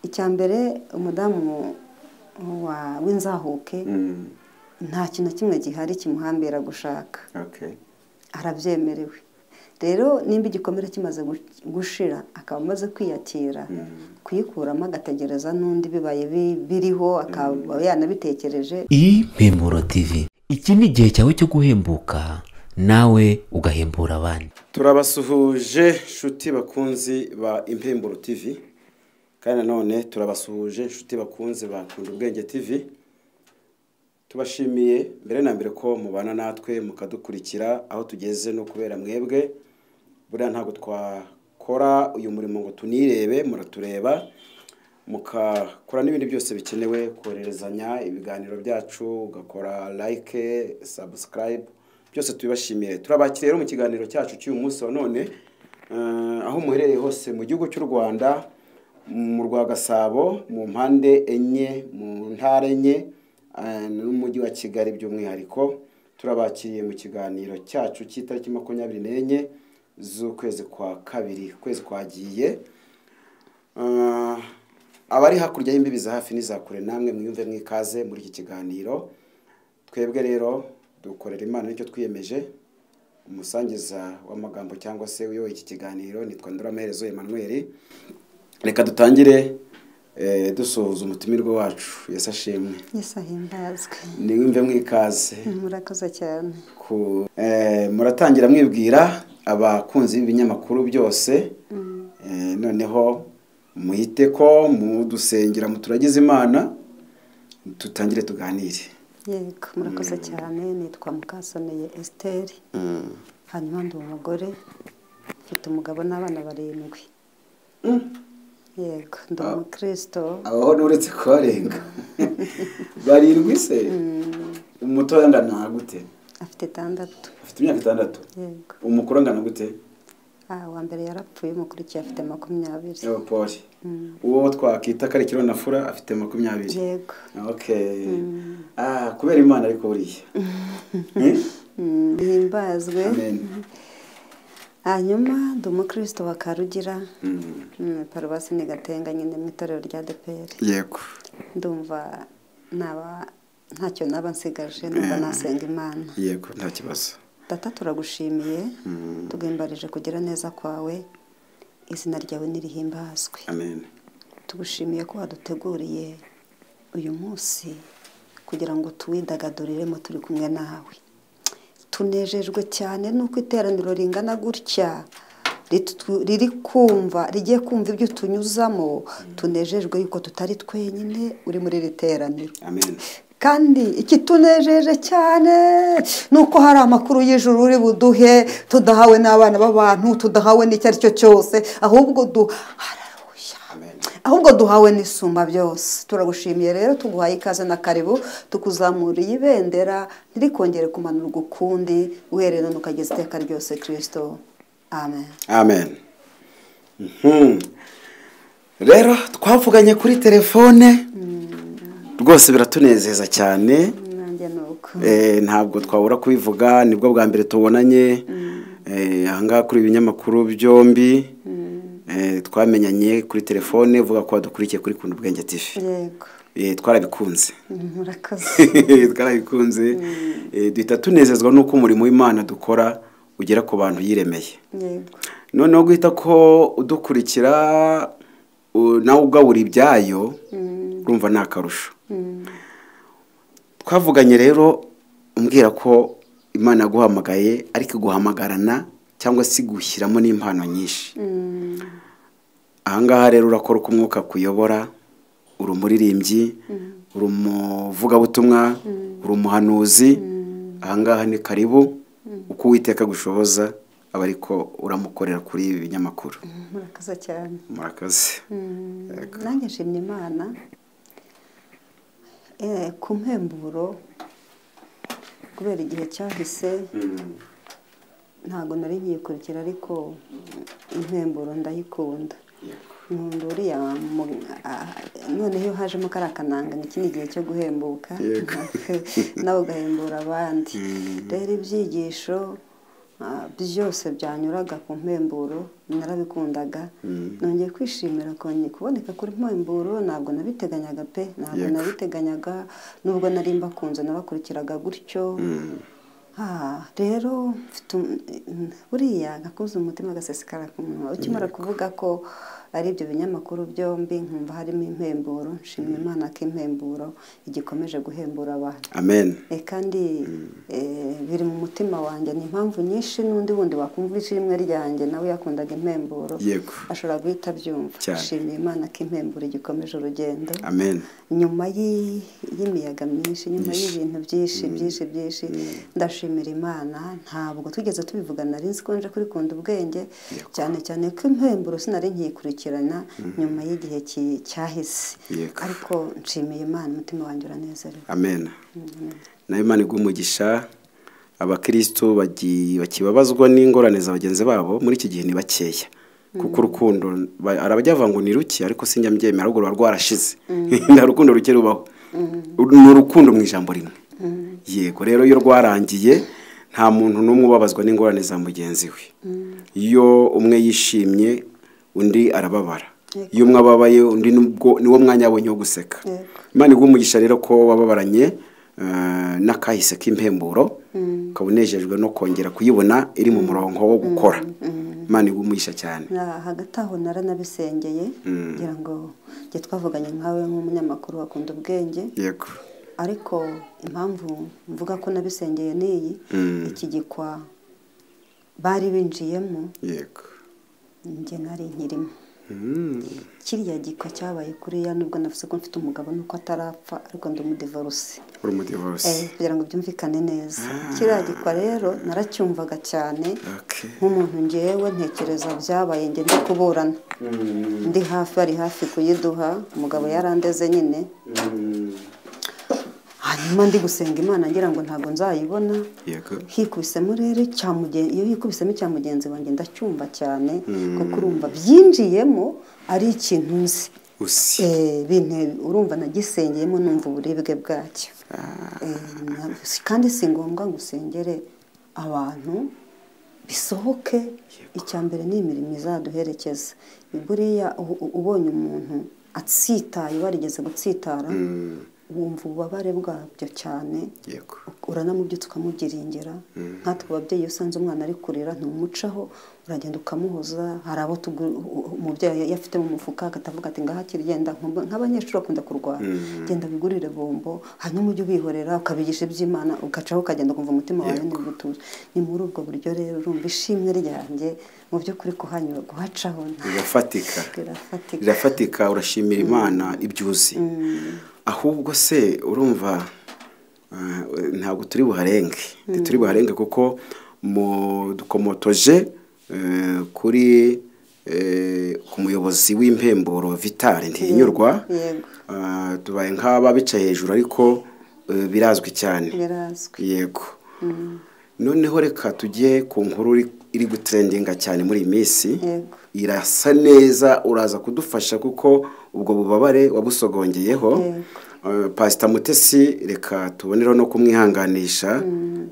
icya mbere umudamu wa- w'inzahuke Mm, nta kintu na kimwe gihari kimuhambira gushaka okay. arabyemerewe rero nimba igikomere kimaze gu- gushira akaba amaze kwiyakira kuyikuramo agategereza n'undi bibaye bi- biriho akaba yanabitekereje impemburo tv iki ni igihe cyawe cyo guhembuka nawe ugahembura abandi turabasuhuje nshuti bakunzi ba impemburo tv kandi nanone turabasuhuje nshuti bakunzi ba kunda ubwenge tv tubashimiye mbere na mbere ko mubana natwe mukadukurikira aho tugeze no kubera mwebwe buriya ntabwo twakora uyu murimo ngo tunirebe muratureba mukakora n'ibindi byose bikenewe kohererezanya ibiganiro byacu ugakora like subscribe byose tubibashimiye turabakira rero mu kiganiro cyacu cy'uyu munsi wa none eh, aho muherereye hose mu gihugu cy'u rwanda mu rwa gasabo mu mpande enye mu ntara enye eh, n'umujyi wa kigali by'umwihariko turabakiriye mu kiganiro cyacu cy'itariki makumyabiri n'enye z'ukwezi kwa kabiri ukwezi kwagiye Ah, abari hakurya y'imbibi za hafi n'iza kure namwe mwiyumve mwikaze muri iki kiganiro twebwe rero dukorera imana nicyo twiyemeje umusangiza w'amagambo cyangwa se uyoboye iki kiganiro nitwa nduramaherezo emanuweli reka dutangire eh, dusohoza umutimirwa wacu yesu ashimwe yesu ahimbazwe niwumve mwikaze murakoze cyane ku eh, muratangira mwibwira abakunzi b'ibinyamakuru byose Eh, noneho muhite ko mudusengera muturagize imana dutangire tuganire yego murakoze cyane nitwa mukasoneye esiteri hanyuma ndi umugore mfite umugabo n'abana barindwi yego ndi umukristo abaho nuretse kubarenga barindwi se umutoya angana na gute afite itandatu afite imyaka itandatu yego umukuru angana gute Ah, uwa mbere yarapfuye umukurikiye afite makumyabiri yaba poli uwo twakita ko ari kironafura afite makumyabiri yego ok Ah, kubera imana ariko buriya Eh? Mm, bihimbazwe amen hanyuma ndi umukristo wa karugira Mm. mm, paruwasi ni gatenga nyine mu itorero rya deperi yego ndumva naba ntacyo naba nsigaje numva nasenga imana yego nta kibazo data turagushimiye Mm. tugimbarije kugira neza kwawe izina ryawe nirihimbazwe amen tugushimiye ko waduteguriye uyu munsi kugira ngo tuwidagaduriremo turi kumwe nawe tunejejwe cyane n'uko iteraniro ringana gutya ritu- riri kumva rigiye kumva ibyo utunyuzamo tunejejwe yuko tutari twenyine uri muri iri teraniro amen kandi ikitunejeje cyane ni uko hari amakuru y'ijuru uri buduhe tudahawe n'abana b'abantu tudahawe n'icyo ari cyo cyose ahubwo du hararuya amen ahubwo duhawe n'isumba byose turagushimiye rero tuguhaye ikaze na karibu tukuzamuriye ibendera ntirikongere kumanurwa ukundi uhereye none ukageza iteka ryose kirisito amen amen Mhm. rero twavuganye kuri telefone rwose biratunezeza cyane nanjye ni uko Eh, ntabwo twabura kubivuga nibwo bwa mbere tubonanye Eh, ahangaha kuri ibinyamakuru byombi Eh, twamenyanye kuri telefone uvuga ko wadukurikiye kuri kunda ubwenge tv yego Eh, twarabikunze murakoze twarabikunze Eh, duhita tunezezwa n'uko umurimo w'imana dukora ugera ku bantu yiremeye yego noneho guhita ko udukurikira u- nawe ugabura ibyayo urumva ni akarusho twavuganye rero umbwira ko imana yaguhamagaye ariko iguhamagarana cyangwa se igushyiramo n'impano nyinshi Mm, ahangaha rero urakora uko umwuka kuyobora uri umuririmbyi uri umuvugabutumwa uri umuhanuzi ahangaha ni karibu uko uwiteka gushoboza aba ariko uramukorera kuri ibi binyamakuru murakoze cyane murakoze Mm, nanjye nshimye imana Eh, ku mpemburo kubera igihe cyahise ntabwo nari nkiyikurikira ariko impemburo ndayikunda nkunda uriya mu- a- noneho iyo hajemo kariya kananga ngo iki ni igihe cyo guhembuka nawe ugahembura abandi rero ibyigisho Ah, byose byanyuraga ku mpemburo narabikundaga nongeye kwishimira konye kuboneka kuri mpemburo ntabwo nabiteganyaga pe ntabwo Yego. nabiteganyaga nubwo nari mbakunze nabakurikiraga gutyo Ah, rero mfite um- mm, buriya nakuze umutima agasesekara ku munwa ukimara kuvuga ko ari ibyo binyamakuru byombi nkumva harimo impemburo nshimira imana ko impemburo igikomeje guhembura abantu amen Eh, kandi eh, biri mu mutima wanjye ni impamvu nyinshi n'undi wundi wakumva ishimwe ryanjye nawe yakundaga impemburo Yego. ashobora guhita abyumva Cyane. nshimiye imana ko impemburo igikomeje urugendo amen nyuma yi- y'imiyaga myinshi nyuma Myinshi. y'ibintu byinshi byinshi byinshi ndashimira imana ntabwo tugeze tubivuga nari nzi ko nje kurikunda ubwenge cyane cyane ko impemburo sinari nkiyikurikirana nyuma y'igihe ki- cyahise Yego. ariko nshimiye imana umutima wanjye uranezerewe amen nayo imana iguha umugisha abakirisitu bagi- bakibabazwa n'ingorane za bagenzi babo muri iki gihe ni bakeya kuko urukundo ba- hari abajya bavuga ngo ni ruke ariko sinjya mbyemera ahubwo ruba rwarashize nta rukundo ruke rubaho ni urukundo mu ijambo rimwe yego rero iyo rwarangiye nta muntu n'umwe ubabazwa n'ingorane za mugenzi we iyo umwe yishimye undi arababara Yego. iyo umwe ababaye undi nubwo- ni wo mwanya abonye wo guseka Yego. imana iguha umugisha rero ko wababaranye eh, n'akahise k'impemburo ukaba unejejwe no kongera kuyibona iri mu murongo wo gukora imana iguha umugisha cyane Na- hagati aho naranabisengeye ngira ngo njye twavuganye nkawe nk'umunyamakuru wakunda ubwenge yego ariko impamvu mvuga ko nabisengeye ni iyi Mm. iki gikwa bari binjiyemo yego njye nari nkirimo Mm. kiriya gikwa cyabaye kuriya nubwo navuze ko mfite umugabo nuko atarapfa ariko ndi umudivoruse uri umudivorce Eh, kugira ngo byumvikane neza kiriya gikwa rero naracyumvaga cyane Okay. nk'umuntu ngewe ntekereza byabaye njye ndi kuburana ndi hafi ari hafi kuyiduha umugabo yarandeze nyine hanyuma ndi gusenga imana ngira ngo ntabwo nzayibona yego hikubisemo rero cya mugen- iyo hikubisemo icya mugenzi wanjye ndacyumva cyane kuko urumva byinjiyemo ari ikintu nzi usi Eh, binteye- urumva nagisengeyemo numva uburibwe bwacyo Eh, na- kandi si ngombwa ngo usengere abantu bisohoke icya mbere ni imirimo izaduherekeza buriya u- u- ubonye umuntu atsitaye warigeze gutsitara wumva ububabare bwabyo cyane yego uranamubyutsa ukamugiringira nkatwe ababyeyi iyo usanze umwana ari kurira ntumucaho uragenda ukamuhoza hari abo tugu- umubyeyi iyo afite mu mufuka agahita avuga ati ngaha kirigenda nk'abanyeshuri bakunda kurwana genda bigurire bombo hanyuma ujye ubihorera ukabigisha iby'imana ugacaho ukagenda ukumva umutima wawe ni gutuje ni muri ubwo buryo rero urumva ishimwe ryanjye mu by'ukuri kuhanyura guhacaho rirafatika rirafatika rirafatika urashimira imana ibyuzi ahubwo se urumva ah, ntabwo turi buharenge ntituri buharenge kuko mu dukomotoje eh, kuri eh, ku muyobozi w'impemburo vitale ntihinyurwa yego Ah, tubaye nk'aba bicaye hejuru ariko eh, birazwi cyane birazwi yego noneho reka tujye ku nkuru iri- iri gutrendinga cyane muri iyi minsi Yego. irasa neza uraza kudufasha kuko ubwo bubabare wabusogongeyeho Yego. Eh, pasita mutesi reka tubonereho no kumwihanganisha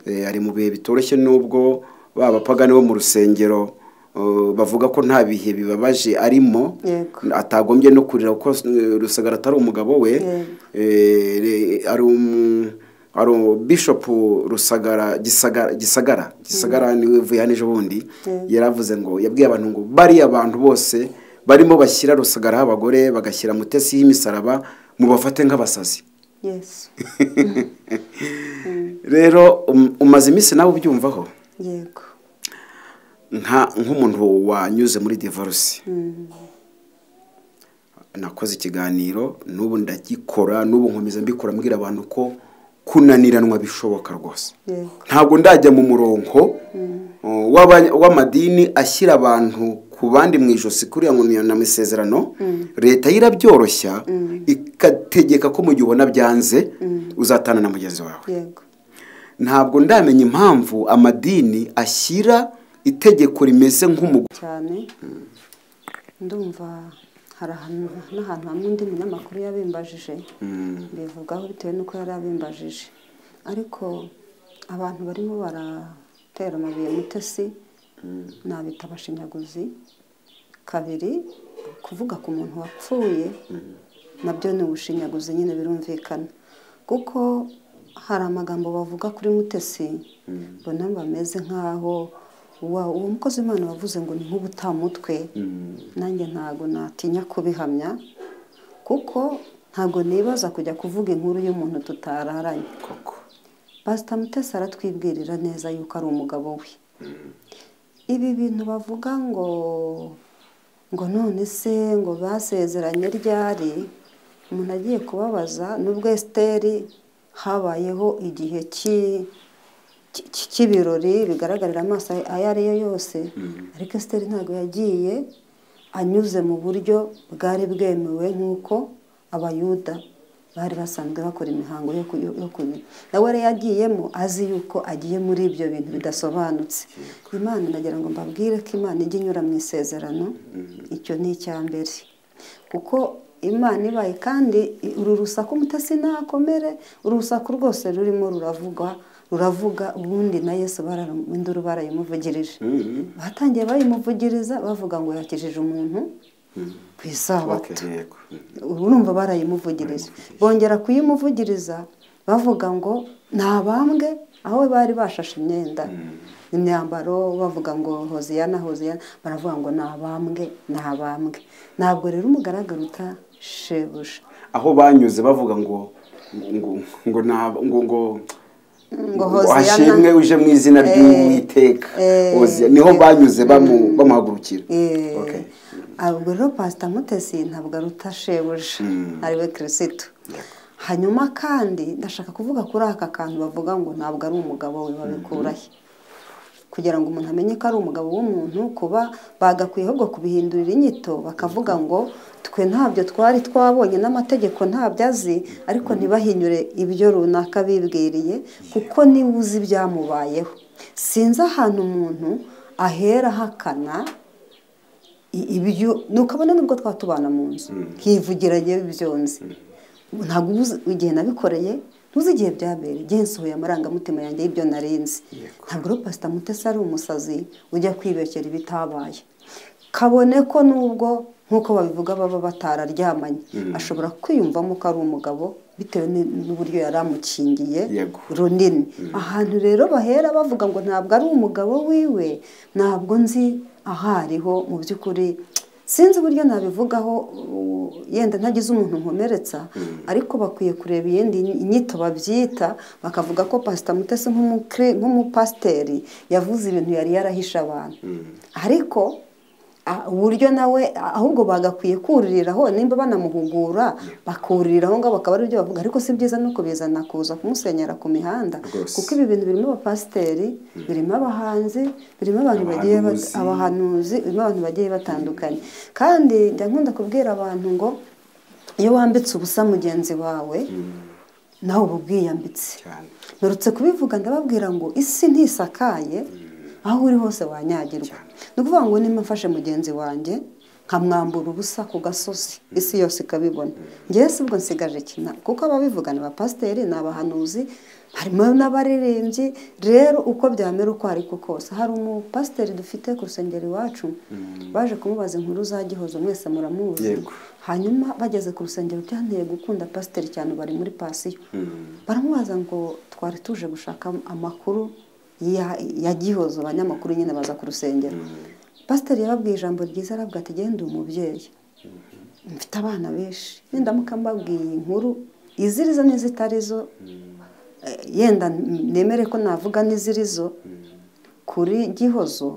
Eh, ari mu bihe bitoroshye n'ubwo babapagani bo mu rusengero eh, bavuga ko nta bihe bibabaje arimo Yego. atagombye no kurira kuko eh, rusagara atari umugabo we Yego. Eh, re- ari um- ari umu- bishopu rusagara gisagara gisagara gisagara niwe vuye hano ejo bundi Yego. yaravuze ngo yabwiye abantu ngo bariya abantu bose barimo bashyira rusagara abagore bagashyira mutesi y'imisaraba mubafate nk'abasazi yesu rero um- umaze iminsi nawe ubyumvaho yego nka nk'umuntu wanyuze muri divorce nakoze ikiganiro n'ubu ndagikora n'ubu nkomeza mbikora mbwira abantu ko kunaniranwa bishoboka rwose yego ntabwo ndajya mu murongo uh, w'aba- w'amadini ashyira abantu ku bandi mu ijosi kuriya ngo ni amasezerano leta yo irabyoroshya ikategeka ko mu gihe ubona byanze uzatana na mugenzi wawe yego ntabwo ndamenya impamvu amadini ashyira itegeko rimeze nk'umugore cyane ndumva hari ahantu n'ahantu hamwe undi munyamakuru yabimbajije mbivugaho bitewe n'uko yari abimbajije ariko abantu barimo bara gutera amabuye mutesi nabita abashinyaguzi kabiri kuvuga ku muntu wapfuye nabyo ni ubushinyaguzi nyine birumvikana kuko hari amagambo bavuga kuri mutesi mbona bameze nk'aho wa- uwo mukozi w'imana wavuze ngo ni nk'ubutamutwe nanjye ntabwo natinya kubihamya kuko ntabwo nibaza kujya kuvuga inkuru y'umuntu tutararanye koko pasita mutesi aratwibwirira neza yuko ari umugabo we ibi bintu bavuga ngo ngo none se ngo basezeranye ryari umuntu agiye kubabaza n'ubwo esiteri habayeho igihe ki- ki- ki- cy'ibirori bigaragarira amaso ayo ari yo yose ariko esiteri ntabwo yagiye anyuze mu buryo bwari bwemewe nk'uko abayuda bari basanzwe bakora imihango yo ku- yo kunyura nawe yari yagiyemo azi yuko agiye muri ibyo bintu bidasobanutse imana nagira ngo mbabwire ko imana ijya inyura mu isezerano icyo ni icya mbere kuko imana ibaye kandi i- uru rusaku mutasi ntakomere uru rusaku rwose rurimo ruravuga ruravuga ubundi na yesu bararu- induru barayimuvugirije batangiye bayimuvugiriza bavuga ngo yakijije umuntu ku isabato okay, yego urumva barayimuvugiriza bongera kuyimuvugiriza bavuga ngo ntabambwe aho bari bashashe imyenda imyambaro bavuga ngo hoziyana hoziyana baravuga ngo nabambwe nabambwe ntabwo rero umugaragara uta shebuja aho banyuze bavuga ngo ngo ngo nab- ngo ngo ngo Hoziyana- hashimwe uje mu izina ry'uwiteka eh, Hoziya- niho banyuze bamu- bamuhagurukira Eh, Okay. ubwo rero pasita mutesi ntabwo aruta shebuja ariwe kirisitu hanyuma kandi ndashaka kuvuga kuri aka kantu bavuga ngo ntabwo ari umugabo we babikurahe kugira ngo umuntu amenye ko ari umugabo w'umuntu kuba bagakwiye ahubwo kubihindurira inyito bakavuga ngo twe ntabyo twari twabonye n'amategeko ntabyo azi ariko ntibahinyure ibyo runaka bibwiriye kuko niwe uzi ibyamubayeho sinzi ahantu umuntu ahera ahakana i- ibyo nukabona nubwo twatubana mu nzu nkivugira yewe byonze ntabwo uba uzi igihe nabikoreye ntuzi igihe byabereye igihe nsohoye amarangamutima yanjye y'ibyo narinzi ntabwo rero pasita mutesi ari umusazi ujya kwibekera ibitabaye kabone ko nubwo nk'uko babivuga baba batararyamanye ashobora kwiyumvamo ko ari umugabo bitewe ni- n'uburyo yari amukingiye Yego. runini ahantu rero bahera bavuga ngo ntabwo ari umugabo wiwe ntabwo nzi aho ariho mu by'ukuri sinzi uburyo nabivugaho uh, yenda ntagize umuntu nkomeretsa ariko bakwiye kureba iyindi nyito babyita bakavuga ko pasita mutesi nk'umukire- nk'umupasiteri yavuze ibintu yari yarahishe abantu ariko ah, uburyo nawe ah, ahubwo bagakwiye kuririraho nimba banamuhugura bakuririraho ngaho bakaba ari byo bavuga ariko si byiza no kubizana kuza kumusenyera ku mihanda Rwose. kuko ibi bintu birimo abapasiteri birimo abahanzi birimo abantu bagiye bat- Abahanuzi. abahanuzi birimo abantu bagiye batandukanye kandi njya nkunda kubwira abantu ngo iyo wambitse ubusa mugenzi wawe nawe uba ubwiyambitse cyane mperutse kubivuga ndababwira ngo isi ntisakaye aho uri hose wanyagirwa ni ukuvuga ngo nimba mfashe mugenzi wanjye nkamwambura ubusa ku gasozi isi yose ikabibona ngewe si ubwo nsigaje iki? Na- kuko ababivuga ni abapasiteri ni abahanuzi harimo n'abaririmbyi rero uko byamera uko ariko kose hari umupasiteri dufite ku rusengero iwacu baje kumubaza inkuru za gihozo mwese muramuzi Yego. hanyuma bageze ku rusengero byanteye gukunda pasiteri cyane bari muri pasiyo baramubaza ngo twari tuje gushaka amakuru ya- ya gihozo abanyamakuru nyine baza ku rusengero pasiteri yababwiye ijambo ryiza aravuga ati genda umubyeyi mfite abana benshi nindamuka mbabwiye iyi nkuru izirizo n'izitarizo eh, yenda nemere ko navuga n'izirizo kuri gihozo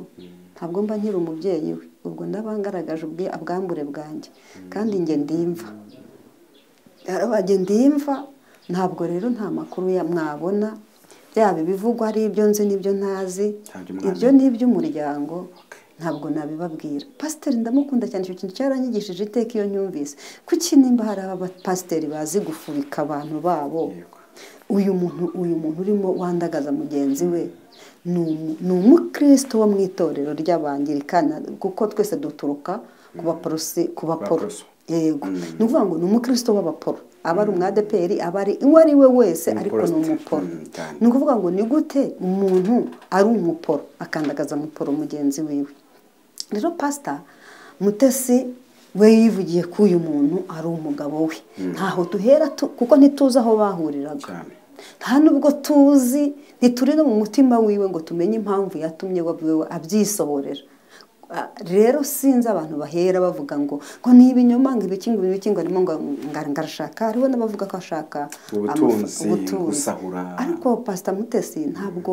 ntabwo mba nkiri umubyeyi we ubwo ndaba ngaragaje ubwi- ubwambure bwanjye kandi njye ndimva yarabajye ndimva ntabwo rero nta makuru ya mwabona byaba ibivugwa ari ibyo nzi n'ibyo ntazi Ntabyo mwana- ibyo ni iby'umuryango ntabwo nabibabwira pasiteri ndamukunda cyane icyo kintu cyaranyigishije iteka iyo nyumvise kuki nimba hari abapasiteri bazi gufubika abantu babo Yego. uyu muntu uyu muntu urimo wandagaza mugenzi we ni umu- ni umukristo wo mu itorero ry'abangilikani kuko twese duturuka ku baporosi ku baporo Baporoso. yego ni ukuvuga ngo ni umukristo w'abaporo aba ari umwadeperi aba ari uwo ari we wese ariko ni Umuporosite. umuporo Mm, cyane. ni ukuvuga ngo ni gute umuntu ari umuporo akandagaza muporo mugenzi wiwe rero pasita mutesi we yivugiye ko uyu muntu ari umugabo we ntaho duhera tu- kuko ntituzi aho bahuriraga cyane nta nubwo tuzi ntituri no mu mutima wiwe ngo tumenye impamvu yatumye we abyisohorera Ah, rero sinzi abantu bahera bavuga ngo ngo ni ibinyoma ngo ibiki ngo ibiki ngo arimo ngo ngo- ngo arashaka hariho n'abavuga ko ashaka Ubutunzi, amafa- ubutunzi. gusahura. ariko pasita mutesi ntabwo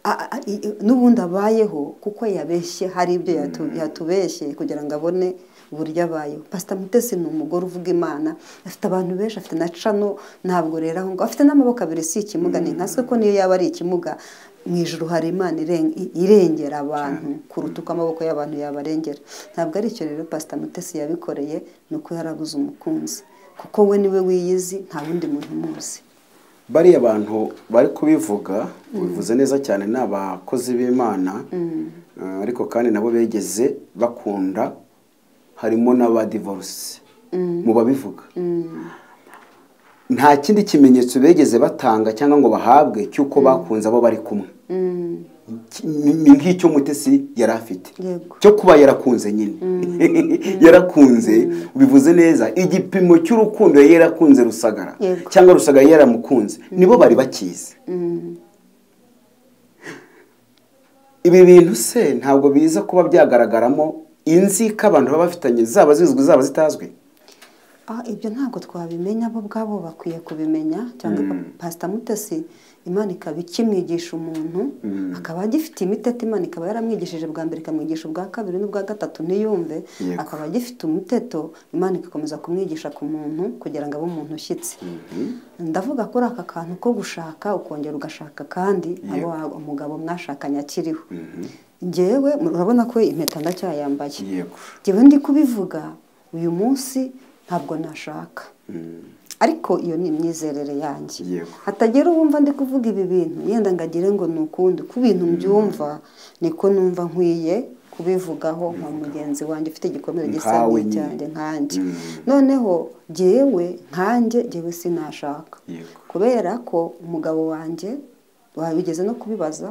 a- a- i- i- n'ubundi abayeho kuko yabeshye hari ibyo yatu- yatubeshye kugira ngo abone uburyo abayeho pasita mutesi ni umugore uvuga imana afite abantu benshi afite na cano ntabwo rero aho ngo afite n'amaboko abiri si ikimuga ni nka se ko niyo yaba ari ikimuga mu ijuru hari imana iren- i- irengera abantu kuruta uko amaboko y'abantu yabarengera ntabwo ari icyo rero pasita mutesi yabikoreye ni uko yarabuze umukunzi kuko we niwe wiyizi nta wundi muntu umuzi bariya bantu bari kubivuga bivuze neza cyane ni abakozi b'imana Eh, ariko kandi nabo begeze bakunda harimo n'abadivoruse mu babivuga nta kindi kimenyetso begeze batanga cyangwa ngo bahabwe cy'uko bakunze abo bari kumwe Ki- ni ni nk'icyo mutesi yari afite Yego. cyo kuba yarakunze nyine yarakunze bivuze neza igipimo cy'urukundo yari yarakunze rusagara Yego. cyangwa rusagara yari yaramukunze nibo bari bakizi ibi bintu se ntabwo biza kuba byagaragaramo inzika abantu baba bafitanye zaba zizwi zaba zitazwi Ah, ibyo ntabwo twabimenya bo ubwabo bakwiye kubimenya cyangwa pasita mutesi imana ikaba ikimwigisha umuntu akaba agifite imitete imana ikaba yaramwigishije bwa mbere ikamwigisha ubwa kabiri n'ubwa gatatu ntiyumve Yego. akaba agifite umuteto imana igakomeza kumwigisha ku muntu kugira ngo abe umuntu ushyitse ndavuga kuri aka kantu ko gushaka ukongera ugashaka kandi abo wa- umugabo mwashakanye akiriho ngewe murabona ko impeta ndacyayambaye yego njyewe ndi kubivuga uyu munsi ntabwo nashaka ariko iyo ni imyizerere yanjye Yego. hatagira uwumva ndi kuvuga ibi bintu yenda ngagire ngo ni ukundi ku bintu mbyumva niko numva nkwiye kubivugaho nka mugenzi wanjye ufite igikomere gisa Nkawe nyine. n'icyanjye nkanjye noneho jyewe nkanjye jyewe sinashaka Yego. kubera ko umugabo wanjye wabigeze no kubibaza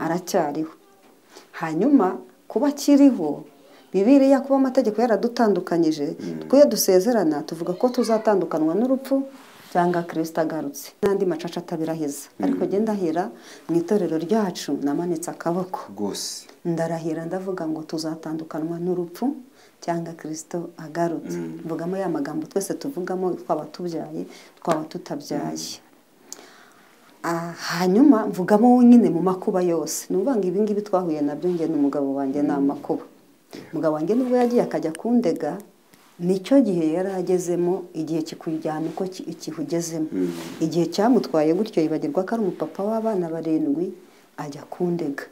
aracyariho hanyuma kuba akiriho bibiriya kuba amategeko yaradutandukanyije twe dusezerana tuvuga ko tuzatandukanwa n'urupfu cyangwa kirisita agarutse n'andi macaca atabirahiza ariko njye ndahira mu itorero ryacu namanitse akaboko rwose ndarahira ndavuga ngo tuzatandukanwa n'urupfu cyangwa kirisito agarutse mvugamo ya magambo twese tuvugamo twaba tubyaye twaba tutabyaye Ah, hanyuma mvugamo nyine mu makuba yose ni ukuvuga ngo ibi ngibi twahuye nabyo njye n'umugabo wanjye ni amakuba umugabo wanjye nubwo yagiye akajya kundega nicyo gihe yari agezemo igihe kikujyana uko ki- ikihugezemo igihe cyamutwaye gutyo yibagirwa ko ari umupapa w'abana barindwi ajya kundega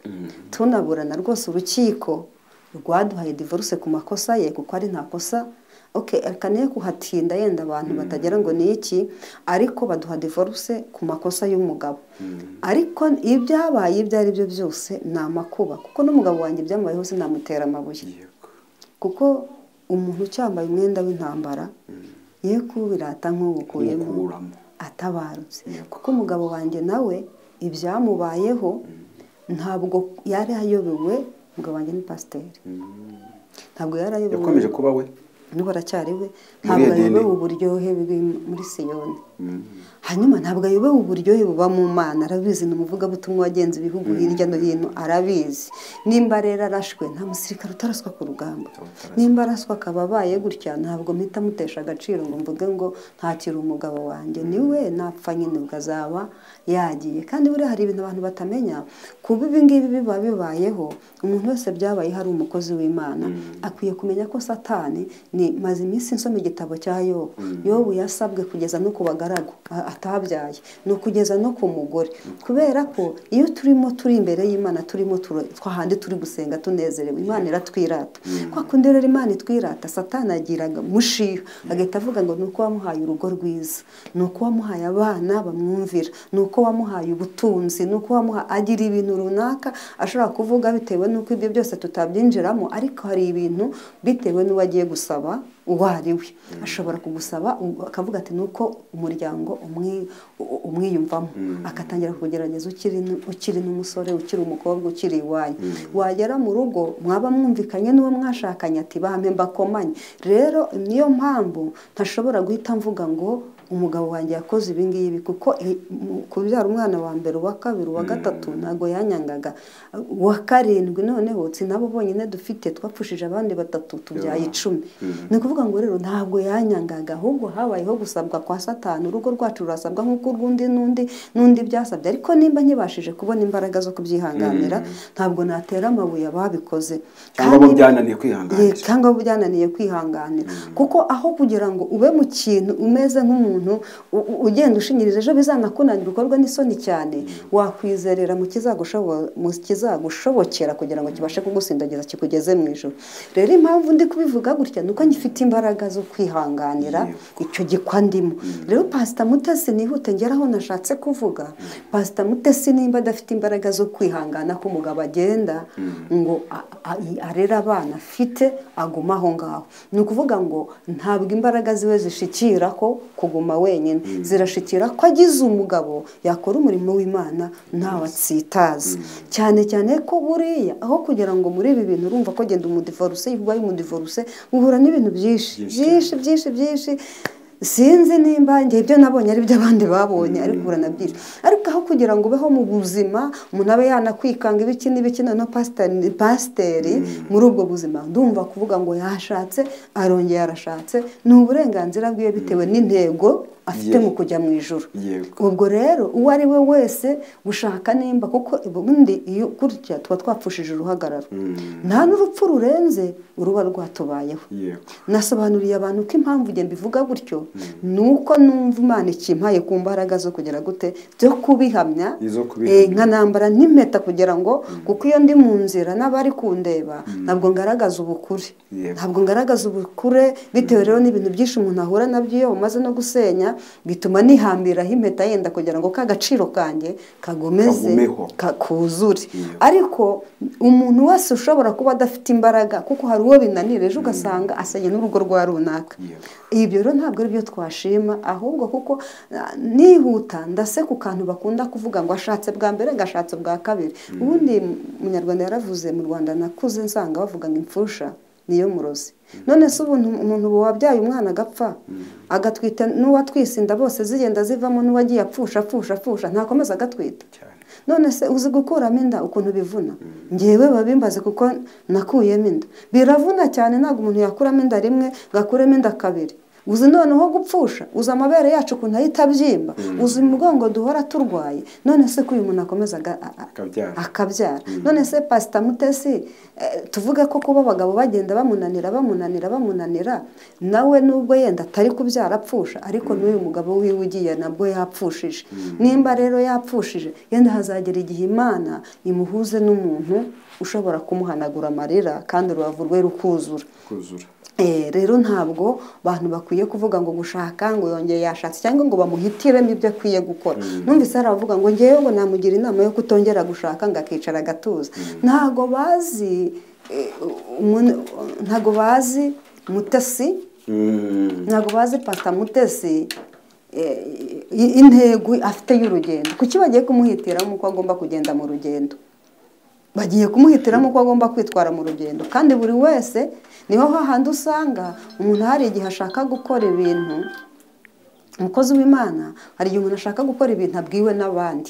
tunaburana rwose urukiko rwaduhaye divorce ku makosa ye kuko ari nta kosa okay akaniye kuhatinda yenda abantu batagera ngo ni iki ariko baduha divorce ku makosa y'umugabo ariko ibyabaye ibyo ari byo byose ni amakuba kuko n'umugabo wanjye byamubayeho sinamutera amabuye yego kuko umuntu ucyambaye umwenda w'intambara ye kubirata nk'uwukuyemo Nk'ukuramo. atabarutse kuko umugabo wanjye nawe ibyamubayeho ntabwo yari ayobewe umugabo wanjye ni pasiteri ntabwo yari ayobewe yakomeje kuba we n'ubu aracyari we ntabwo Edeni. ayobewe uburyohe buri muri siyoni hanyuma ntabwo ayobewe uburyohe buba mu mana arabizi ni umuvugabutumwa wagenze ibihugu hirya no hino arabizi nimba rero arashwe nta musirikare utaraswa ku rugamba nimba araswa akaba abaye gutya ntabwo mpita mutesha agaciro ngo mvuge ngo ntakiri umugabo wanjye niwe napfa nyine ubwo azaba yagiye kandi buriya hari ibintu abantu batamenya kuba ibi ngibi biba bibayeho umuntu wese byabayeho ari umukozi w'imana akwiye kumenya ko satani ni maze iminsi nsoma igitabo cya yobu yobu yasabwe kugeza no ku bagaragu a- atabyaye ni ukugeza no ku mugore kubera ko iyo turimo turi imbere y'imana turimo turo- twahandi turi gusenga tunezerewe imana iratwirata kwa kundi rero imana itwirata satani agiraga mushiha agahita avuga ngo ni uko wamuhaye urugo rwiza ni uko wamuhaye abana bamwumvira ni uko wamuhaye ubutunzi ni uko wamuha agira ibintu runaka ashobora kuvuga bitewe n'uko ibyo byose tutabyinjiramo ariko hari ibintu bitewe n'uwo agiye gusaba uwo ari we ashobora kugusaba akavuga ati ni uko umuryango umwi- u- umwiyumvamo agatangira kugerageza ukiri n- ukiri n'umusore ukiri umukobwa ukiri iwanyu wagera mu rugo mwaba mwumvikanye n'uwo mwashakanye ati bampe mbakomanye rero niyo mpamvu ntashobora guhita mvuga ngo umugabo wanjye yakoze ibi ngibi kuko i- mu- kubyara umwana wa mbere uwa kabiri uwa gatatu ntabwo yanyangaga uwa karindwi noneho si nabo bonyine dufite twapfushije abandi batatu tubyaye icumi ni ukuvuga ngo rero ntabwo yanyangaga ahubwo habayeho gusabwa kwa satani urugo rwacu rurasabwa nk'uko urw'undi n'undi n'undi byasabye ariko nimba nkibashije kubona imbaraga zo kubyihanganira ntabwo natera amabuye ababikoze cyangwa bo Kandi- byananiye Ye, kwihanganira cyangwa byananiye kwihanganira kuko aho kugira ngo ube mu kintu umeze nk'umuntu u- u- ugenda ushinyiriza ejo bizanakunanira ukorwa n'isoni cyane wakwizerera mu kizagushobo- mu kizagushobokera kugira ngo kibashe kugusindagiza kikugeze mu ijoro rero impamvu ndi kubivuga gutya ni uko ngifite imbaraga zo kwihanganira icyo gikwa ndimo rero pasita mutesi nihute ngera aho nashatse kuvuga pasita mutesi nimba adafite imbaraga zo kwihangana ko umugabo agenda ngo a- a- arere abana afite aguma aho ngaho ni ukuvuga ngo ntabwo imbaraga ziwe zishikira ko kuguma wenyine zirashikira ko agize umugabo yakora umurimo w'imana ntawe atsitaza cyane cyane ko buriya aho kugira ngo muri ibi bintu urumva ko genda umudivoruse yubaye umudivoruse uhura n'ibintu byinshi byinshi byinshi byinshi sinzi nimba njye ibyo nabonye ari byo abandi babonye ariko buranabyinshi ariko aho kugira ngo ubeho mu buzima umuntu abe yanakwikanga ibiki n'ibiki noneho pasiteri pasiteri muri ubwo buzima ndumva kuvuga ngo yashatse arongeye arashatse ni uburenganzira bwiwe bitewe n'intego afite Ye- mu kujya mu ijoro Yego. ubwo rero uwo ari we wese gushaka nimba kuko ubundi iyo gutya tuba twapfushije uruhagararo nta n'urupfu rurenze uruba rwatubayeho yego nasobanuriye abantu ko impamvu njye mbivuga gutyo ni uko numva imana ikimpaye ku mbaraga zo kugera gute byo kubihamya Izo kubihamya. Eh, nkanambara n'impeta kugira ngo kuko iyo ndi mu nzira n'abari kundeba ntabwo ngaragaza ubukure Yego. ntabwo ngaragaza ubukure bitewe rero n'ibintu byinshi umuntu ahura nabyo iyo bumaze no gusenya bituma nihambiraho impeta yenda kugira ngo ka gaciro kanjye kagomeze Kagumeho. ka- kuzure Yego. ariko umuntu wese ushobora kuba adafite imbaraga kuko hari uwo binanira ejo ugasanga asenye n'urugo rwa runaka Yego. ibyo rero ntabwo ari byo twashima ahubwo kuko ah, nihuta ndase ku kantu bakunda kuvuga ngo ashatse bwa mbere gashatse bwa kabiri ubundi umunyarwanda yaravuze mu rwanda nakuze nsanga bavuga ngo imfusha niyo murozi none se ubu ntu- umuntu ubu wabyaye umwana agapfa agatwita n'uwatwisinda bose zigenda zivamo n'uwagiye apfusha apfusha apfusha ntakomeza agatwita cyane none se uzi gukuramo inda ukuntu bivuna ngewe babimbaze kuko nakuyemo inda biravuna cyane ntabwo umuntu yakuramo inda rimwe ngo akuremo inda kabiri uzi noneho gupfusha uzi amabere yacu ukuntu ahita abyimba uzi umugongo duhora turwaye none se ko uyu muntu akomeza aga- a- a- Akabyara. akabyara none se pasita mutesi eh, tuvuge ko kuba abagabo bagenda bamunanira bamunanira bamunanira nawe nubwo yenda atari kubyara apfusha ariko n'uyu mugabo wiwe ugiye nabwo yapfushije nimba rero yapfushije yenda hazagera igihe imana imuhuze n'umuntu ushobora kumuhanagura amarira kandi urubavu rwe rukuzura kuzura Eh, rero ntabwo abantu bakwiye kuvuga ngo gushaka ngo yongeye yashatse cyangwa ngo bamuhitiremo ibyo akwiye gukora numvise hari abavuga ngo ngewe ngo namugira inama yo kutongera gushaka ngo akicara agatuza ntago bazi eh, umuntu- ntago bazi mutasi Mm. ntabwo bazi pasita mutesi eh, i- intego afite y'urugendo kuki bagiye kumuhitiramo uko agomba kugenda mu rugendo bagiye kumuhitiramo uko agomba kwitwara mu rugendo kandi buri wese niho hahandi usanga umuntu hari igihe ashaka gukora ibintu umukozi w'imana hari igihe umuntu ashaka gukora ibintu abwiwe n'abandi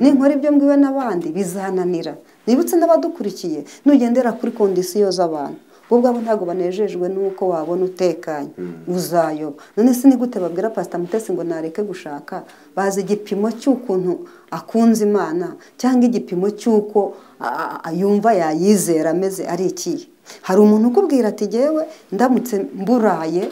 ninkora ibyo mbwiwe n'abandi bizananira nibutse n'abadukurikiye nugendera kuri kondisiyo z'abantu bo ubwabo ntabwo banejejwe n'uko wabona utekanye uzayoba none se ni gute babwira pasita mutesi ngo nareke gushaka bazi igipimo cy'ukuntu akunze imana cyangwa igipimo cy'uko a- a- a- yumva yayizera ameze ari ikihe hari umuntu ukubwira ati jyewe ndamutse mburaye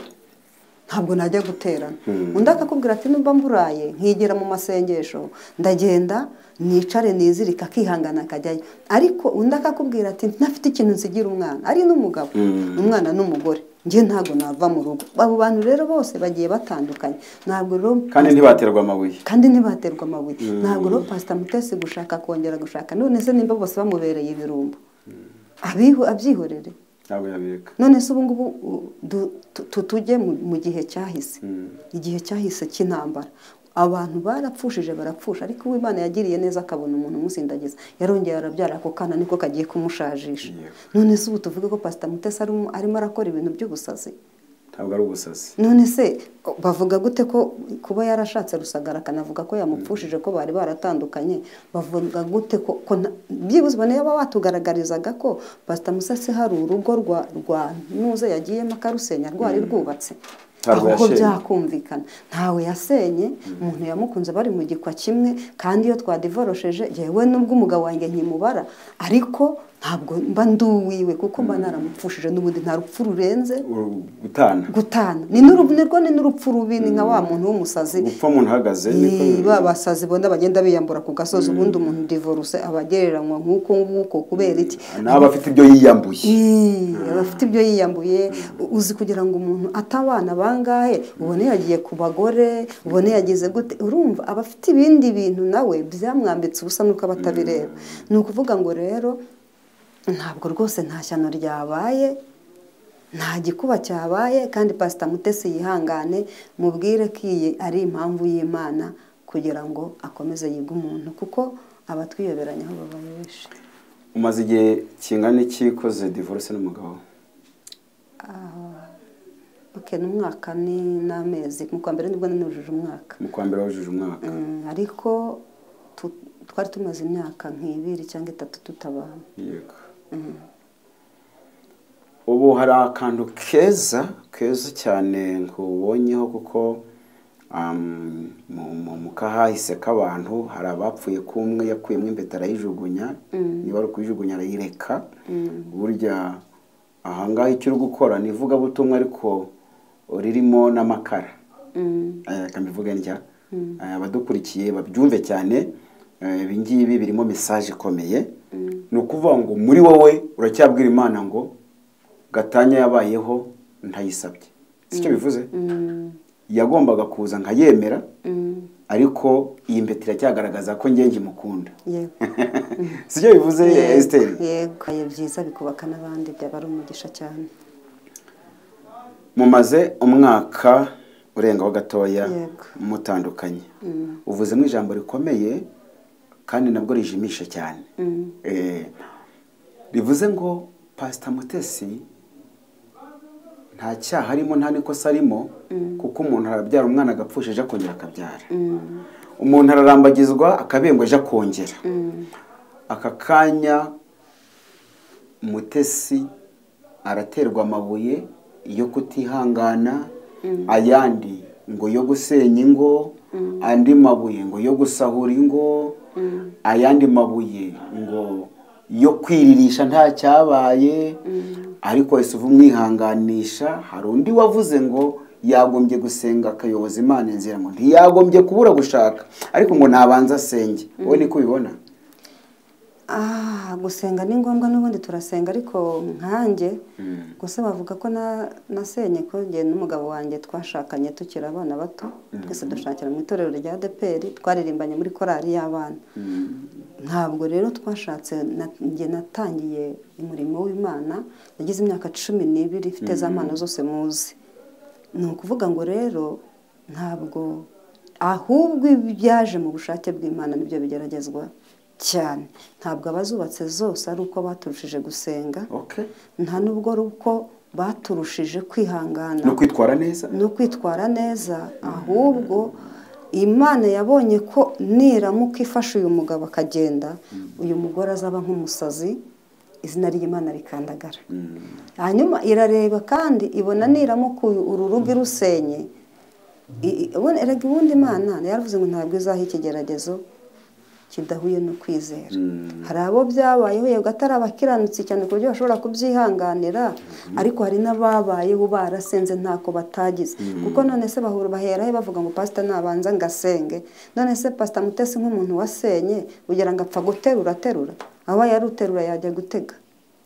ntabwo najya guterana undi akakubwira ati nubwo mburaye nkigira mu masengesho ndagenda nicare nizirika akihangana akajyayo ariko undi akakubwira ati ntafite ikintu nsigira umwana ari n'umugabo umwana n'umugore njye ntabwo nava mu rugo abo bantu rero bose bagiye batandukanye ntabwo rero kandi ntibaterwa amabuye kandi ntibaterwa amabuye ntabwo rero pasita mutesi gushaka kongera gushaka none se nimba bose bamubereye ibirumbo abihu abyihorere ntabwo yabireka none se ubu ngubu u- du- tu- tu- tujye mu mu gihe cyahise igihe cyahise cy'intambara abantu barapfushije barapfusha ariko uwimana yagiriye neza akabona umuntu umusindagiza yarongera arabyara ako kana niko kagiye kumushajisha Yego. none se ubu tuvuge ko pasita mutesi arimo arimo arakora ibintu by'ubusazi ntabwo ari ubusazi none se o- bavuga gute ko kuba yarashatse rusagara akanavuga ko yamupfushije ko bari baratandukanye bavuga gute ko ko nta- byibuze ubone yaba watugaragarizaga ko pasita musase hari urugo rwa rwa ntuze yagiyemo akarusenya rwari rwubatse Ntabwo aho yasenye. byakumvikana ntawe yasenye umuntu yamukunze bari mu gikwa kimwe kandi iyo twadivorosheje yewe nubwo umugabo wanjye nkimubara ariko ntabwo mba nduwiwe kuko mba naramupfushije n'ubundi nta rupfu rurenze Uru- gutana gutana ni n'uru- nirwo ni n'urupfu rubi ni nka wa muntu w'umusazi gupfa umuntu uhagaze niko Ii, ba basazi bona bagenda biyambura ku gasozi ubundi umuntu divorce aba agereranywa nk'uko nguko kubera iki nawe afite ibyo yiyambuye Ii, aba afite ibyo yiyambuye u- uzi kugira ngo umuntu atabana bangahe ubone yagiye ku bagore ubone yagize gute urumva aba afite ibindi bintu nawe byamwambitse ubusa nuko aba atabireba ni ukuvuga ngo rero ntabwo rwose nta shyano ryabaye nta gikuba cyabaye kandi pasita mutesi yihangane mubwire ko iyi ari impamvu y'imana kugira ngo akomeze yige umuntu kuko abatwiyoberanya aho babaye benshi umaze igihe kingana iki koze divorce n'umugabo Okay, ni umwaka ni n'amezi mu kwa mbere nibwo nanujuje umwaka mu kwa mbere wujuje umwaka Mm, ariko tu- twari tumaze imyaka nk'ibiri cyangwa itatu tutabana yego ubu hari akantu keza keza cyane nkubonyeho kuko um, mu- mu- mu kahahise k'abantu hari abapfuye k'umwe yakuyemo impeta arayijugunya niba ari ukuyijugunya arayireka burya ahangaha icyo uri gukora ni ivugabutumwa ariko ririmo n'amakara Mm, Eh, reka mbivuge ntya Eh, abadukurikiye babyumve cyane eh, ibi ngibi birimo mesaje ikomeye ni ukuvuga ngo muri wowe uracyabwira imana ngo gatanya yabayeho ntayisabye si cyo bivuze mm, yagombaga kuza nkayemera mm, ariko iyi mbeti iracyagaragaza ko njye ngimukunda yego si cyo bivuze Yego, esiteri yego Ayo byiza bikubaka n'abandi byaba ari umugisha cyane mumaze umwaka urengaho gatoya Yego. mutandukanye uvuzemo ijambo rikomeye kandi nabwo rijimisha cyane Eh, rivuze ngo pasita mutesi nta cyaha arimo nta n'ikosa arimo kuko umuntu arabyara umwana agapfusha ejo akongera akabyara umuntu ararambagizwa akabengwa ejo akongera aka kanya mutesi araterwa amabuye yo kutihangana ayandi ngo yo gusenya ingo andi mabuye ngo yo gusahura ingo ayandi mabuye ngo yo kwiririsha nta cyabaye ariko wese uva umwihanganisha hari undi wavuze ngo yagombye gusenga akayoboza imana inzira ngo ntiyagombye kubura gushaka ariko ngo nabanza asenge wowe niko ubibona Ah, gusenga ni ngombwa n'ubundi turasenga ariko nkanjye gusa bavuga ko na- nasenye ko njye n'umugabo wanjye twashakanye tukiri abana bato twese dushakira mu itorero rya deperi twaririmbanye muri korali y'abana ntabwo rero twashatse na- njye natangiye umurimo w'imana nagize imyaka cumi n'ibiri ifite za mpano zose muzi ni ukuvuga ngo rero ntabwo ahubwo ibyaje mu bushake bw'imana nibyo bigeragezwa cyane ntabwo abazubatse zose ari uko baturushije gusenga okay. nta n'ubwo ari uko baturushije kwihangana no kwitwara neza no kwitwara neza ahubwo imana yabonye ko niramuka ifashe uyu mugabo akagenda uyu mugore azaba nk'umusazi izina ry'imana rikandagara hanyuma irareba kandi ibona niramuka uyu- uru rugo irusenye I- i- ubundi- erega ubundi imana yaravuze ngo ntabwo izaha ikigeragezo kidahuye no kwizera hari abo byabayeho yego atari abakiranutsi cyane ku buryo bashobora kubyihanganira ariko hari n'ababayeho barasenze ntako batagize kuko none se bahura bahera he bavuga ngo pasita nabanza ngasenge none se pasita mutesi nk'umuntu wasenye ugira ngo apfa guterura aterura aba yaruterura yajya gutega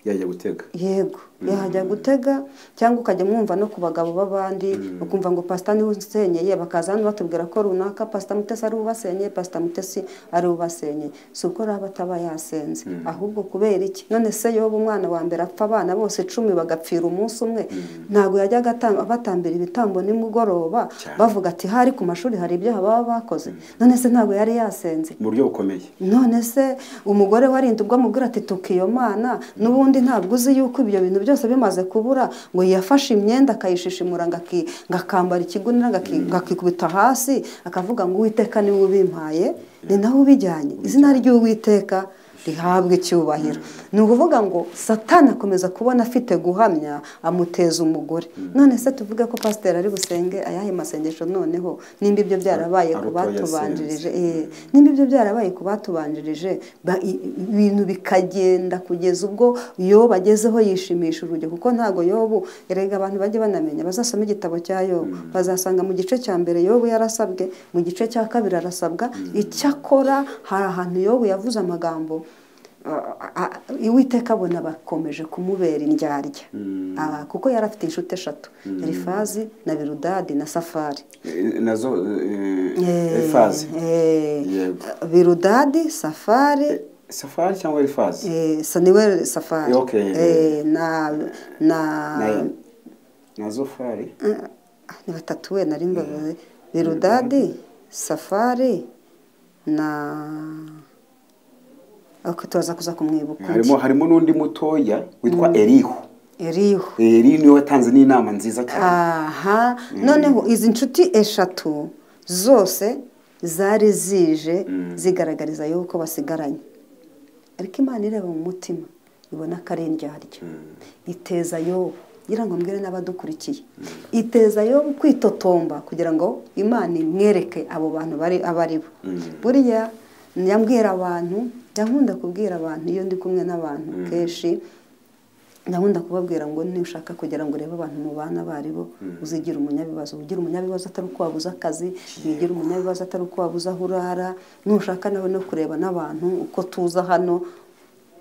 yajya gutega yego yahajya gutega cyangwa ukajya mwumva no ku bagabo b'abandi ukumva ngo pasita niwe usenyeye bakaza hano batubwira ko runaka pasita mutesi ari ubasenyeye pasita mutesi ari ubasenyeye si uko raba ataba yasenze ahubwo kubera iki none se yoba umwana wa mbere apfa abana bose cumi bagapfira umunsi umwe ntabwo yajyaga ata- batambira ibitambo nimugoroba Cyane. bavuga ati hari ku mashuri hari ibyaha baba bakoze none se ntabwo yari yasenze mu buryo bukomeye none se umugore warinda ubwo amubwira ati tuka iyo mana n'ubundi ntabwo uzi yuko ibyo bintu byose bimaze kubura ngo yafashe imyenda akayishishimura ngo aki- ngo akambara ikigunira ngo aki- ngo akikubita hasi akavuga ngo uwiteka niwe ubimpaye ni nawe ubijyanye izina ry'uwiteka rihabwa icyubahiro ni ukuvuga ngo satani akomeza kubona afite guhamya amuteza umugore none se tuvuge ko pasiteri ari busenge ayahe masengesho noneho nimba ibyo byarabaye Ari ku uko batubanjirije yasenze. Eh, nimba ibyo byarabaye ku batubanjirije ba- i- ibintu bikagenda kugeza ubwo yobu agezeho yishimisha urujya kuko ntabwo yobu erega abantu bajye banamenya bazasoma igitabo cya yobu bazasanga mu gice cya mbere yobu yarasabwe mu gice cya kabiri arasabwa icyakora hari ahantu yobu yavuze amagambo a- a- Uwiteka abona bakomeje kumubera indyarya Aba- kuko yari afite inshuti eshatu elifazi na birudadi na safari Eh, nazo Eh, ifazi eh, Yego. Birudadi safari safari cyangwa ifazi eh, saniweri safari Okay. Eh, na na nazo fari Ah, ni batatu we nari mbabaye birudadi safari na ok turaza kuza kumwibuka undi. harimo harimo n'undi mutoya witwa erihu eriho eri niwe watanze n'inama nziza cyane aha noneho izi nshuti eshatu zose zari zije zigaragariza yuko basigaranye ariko imana ireba mu mutima ibona ko ari indyarya iteza yobu ngira ngo mbwire n'abadukurikiye iteza yobu kwitotomba kugira ngo imana imwereke abo bantu bari abo ari bo buriya nyambwira abantu nkunda kubwira abantu iyo ndi kumwe n'abantu kenshi ndakunda kubabwira ngo nushaka kugira ngo urebe abantu mubana baribo uzigira umunyabibazo ugira umunyabibazo atari uko wabuze akazi wigira umunyabibazo atari uko wabuze aho urara nushaka nawe no kureba n'abantu uko tuza hano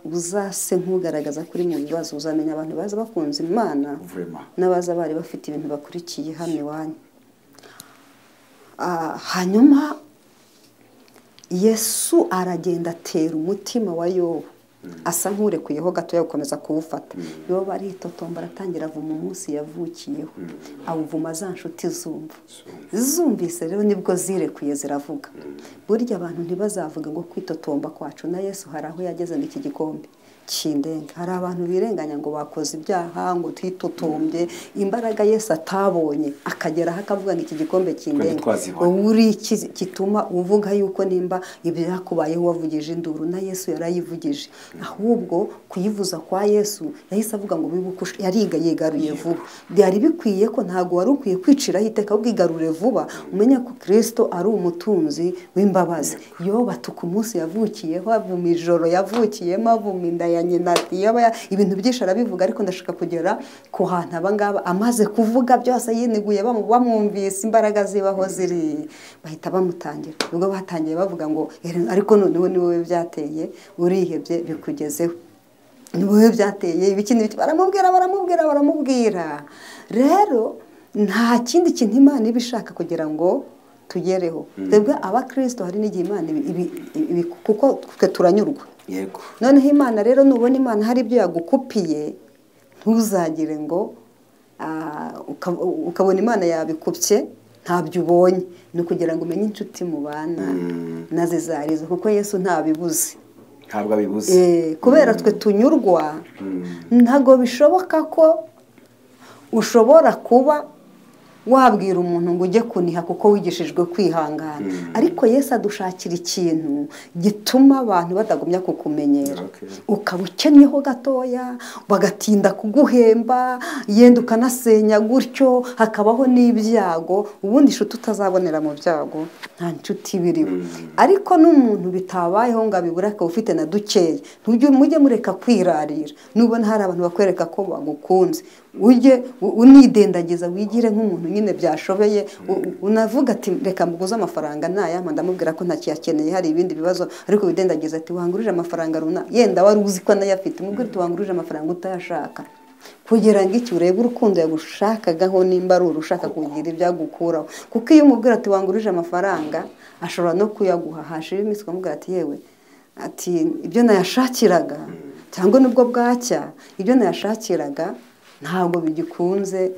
uzase nk'ugaragaza ko uri mu bibazo uzamenya abantu baza bakunze imana Vraiment. n'abaza bari bafite ibintu bakurikiye hano iwanyu Ah, hanyuma yesu aragenda atera umutima wa yobu asa nk'urekuyeho gatoya gukomeza kuwufata yobu aritotomba aratangira avuma umunsi yavukiyeho awuvuma za nshuti zumva zumvise rero nibwo zirekuye ziravuga burya abantu ntibazavuga ngo kwitotomba kwacu na yesu hari aho yageze ngo iki gikombe kindenga hari abantu birenganya ngo bakoze ibyaha ngo twitotombye imbaraga yesu atabonye akageraho akavuga ngo iki gikombe kindenga twazibona. uri iki gituma uvuga yuko nimba ibyakubayeho wavugije induru na yesu yarayivugije ahubwo kuyivuza kwa yesu yahise avuga ngo bibuke ush- yariga yigaruye vuba byari bikwiye ko ntabwo wari ukwiye kwiciraho iteka ubwigarure vuba umenye ko kirisito ari umutunzi w'imbabazi iyo batuka umunsi yavukiyeho avuma ijoro yavukiyemo avuma inda ya nyina ati "Yoba ya-" ibintu byinshi arabivuga ariko ndashaka kugera ku hantu abangaba amaze kuvuga byose yiniguye bamu- bamwumvise imbaraga zibaho ziri bahita bamutangira ubwo batangiye bavuga ngo "Ere, ariko noneho ni wowe byateye urihebye bikugezeho ni wowe byateye ibiki n'ibiki baramubwira baramubwira baramubwira rero nta kindi kintu imana iba ishaka kugira ngo tugereho twebwe abakirisito hari n'igihe imana ibi- ibi- ibi- kuko twe turanyurwa yego noneho imana rero nubona imana hari ibyo yagukupiye ntuzagire ngo ah, uka- ukabona imana yabikupye ntabyo ubonye ni ukugira ngo umenye inshuti mubana na zizarizo kuko yesu ntabibuze ntabwo abibuze Eh, kubera twe tunyurwa ntabwo bishoboka ko ushobora kuba wabwira umuntu ngo ujye kuniha kuko wigishijwe kwihangana ariko yesu adushakira ikintu gituma abantu badagumya kukumenyera Okay. ukaba ukennyeho gatoya bagatinda kuguhemba yenda ukanasenya gutyo hakabaho n'ibyago ubundi inshuti utazabonera mu byago nta nshuti biriho ariko n'umuntu bitabayeho ngo abibure akaba ufite na dukeya ntujye mujye mureka kwirarira nubona hari abantu bakwereka ko bagukunze ujye u- unidendagiza wigire nk'umuntu nyine byashobeye u- u- unavuga ati reka muguze amafaranga ntayama ndamubwira ko ntakiyakeneye hari ibindi bibazo ariko widendagiza ati wangurije amafaranga runaka yenda wari uzi ko anayafite umubwira ati wangurije amafaranga utayashaka kugira ngo iki urebe urukundo yagushakagaho nimba ari urushaka kugira ibyo agukuraho kuko iyo umubwira ati wangurije amafaranga ashobora no kuyaguha hashira iminsi ukamubwira ati yewe ati ibyo nayashakiraga cyangwa nubwo bwacya ibyo nayashakiraga ntabwo bigikunze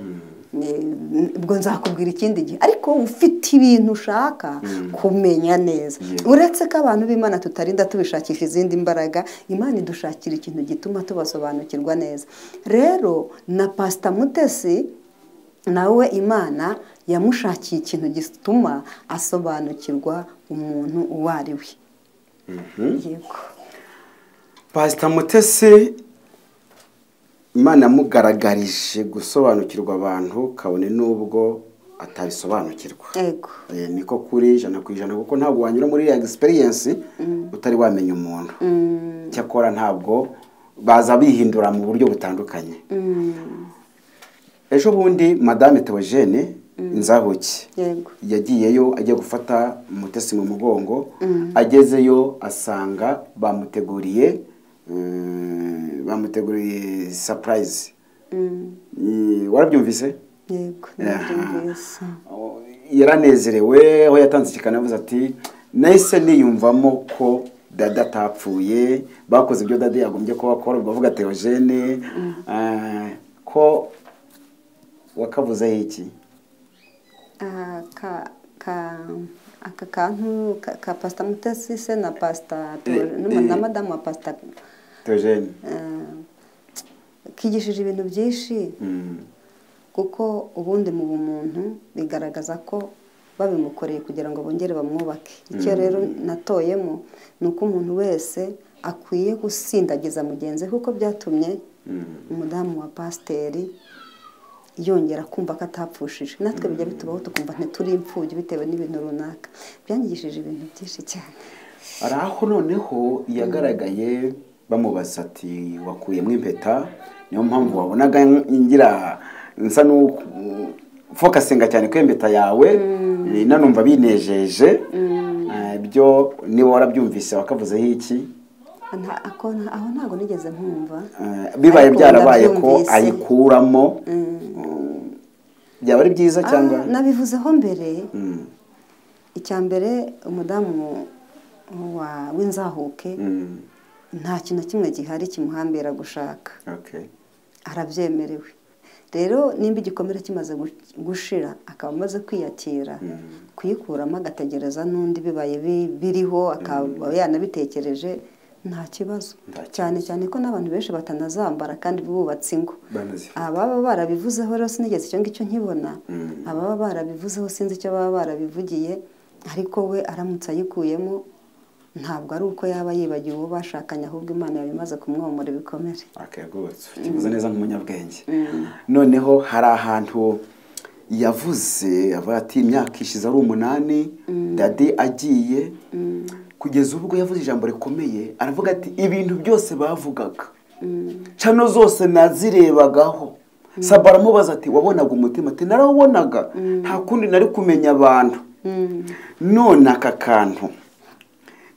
ni- ubwo nzakubwira ikindi gihe ariko ufite ibintu ushaka kumenya neza uretse ko abantu b'imana tutarinda tubishakisha izindi mbaraga imana idushakira ikintu gituma tubasobanukirwa neza rero na pasita mutesi nawe imana yamushakiye ikintu gituma asobanukirwa umuntu uwo ari we yego pasita mutesi imana yamugaragarije gusobanukirwa abantu kabone n'ubwo atabisobanukirwa yego Eh, niko kuri ijana ku ijana kuko ntabwo wanyura muri iriya egisperiyensi utari wamenya umuntu cyakora ntabwo baza bihindura mu buryo butandukanye ejo bundi madame teogene inzahuke yego yagiyeyo ajya gufata umutesi mu mugongo agezeyo asanga bamuteguriye eh, bamuteguriye sapurayizi warabyumvise yego Aha. ndabyumvise yaranezerewe aho yatanze ikiganiro avuze ati nahise niyumvamo ko dada atapfuye bakoze ibyo dada yagombye ko bakora ubwo avuga teogene eh, ko wakavuzeho iki Ah, ka ka aka kantu ka, ka pasita mutesi se na pasita Eh, Teo- na eh. madamu wa pasita teogene eh, kigishije ibintu byinshi Mm. kuko ubundi mu bumuntu bigaragaza ko babimukoreye kugira ngo bongere bamwubake icyo rero natoyemo ni uko umuntu wese akwiye gusindagiza mugenzi we kuko byatumye umudamu wa pasiteri yongera kumva ko atapfushije natwe bijya bitubaho tukumva ntituri imfubyi bitewe n'ibintu runaka byangishije ibintu byinshi cyane hari aho noneho yagaragaye bamubaza ati wakuyemo impeta niyo mpamvu wabonaga ngira nsa n'ufokasinga cyane ku impeta yawe eh, nanumva binejeje Eh, byo niba warabyumvise wakavuzeho iki Nta- ako- aho ntabwo nigeze nkumva Eh, bibaye Ariko byarabaye ko ndabyumvise. ayikuramo byaba ari byiza Ah, cyangwa nabivuzeho mbere Mm, icya mbere umudamu wa- w'inzahuke mm, nta kintu na kimwe gihari kimuhambira gushaka okay. arabyemerewe rero nimba igikomere kimaze gu- gushira akaba amaze kwiyakira kuyikuramo agategereza n'undi bibaye bi- biriho akaba yanabitekereje nta kibazo Nta kibazo. cyane cyane ko n'abantu benshi batanazambara kandi bubatse ingo Banazifite. ababa barabivuzeho rero sinigeze icyo ngicyo nkibona ababa barabivuzeho sinzi icyo baba barabivugiye ariko we aramutse ayikuyemo ntabwo ari uko yaba yibagiwe uwo bashakanye ahubwo imana yaba imaze kumwomora ibikomere Okay, good. Ukivuze neza nk'umunyabwenge noneho hari ahantu yavuze avuga ati imyaka ishize ari umunani dade agiye kugeza ubwo yavuze ijambo rikomeye aravuga ati ibintu byose bavugaga cano zose nazirebagaho saba aramubaza ati wabonaga umutima ati narawubonaga nta kundi nari kumenya abantu none aka kantu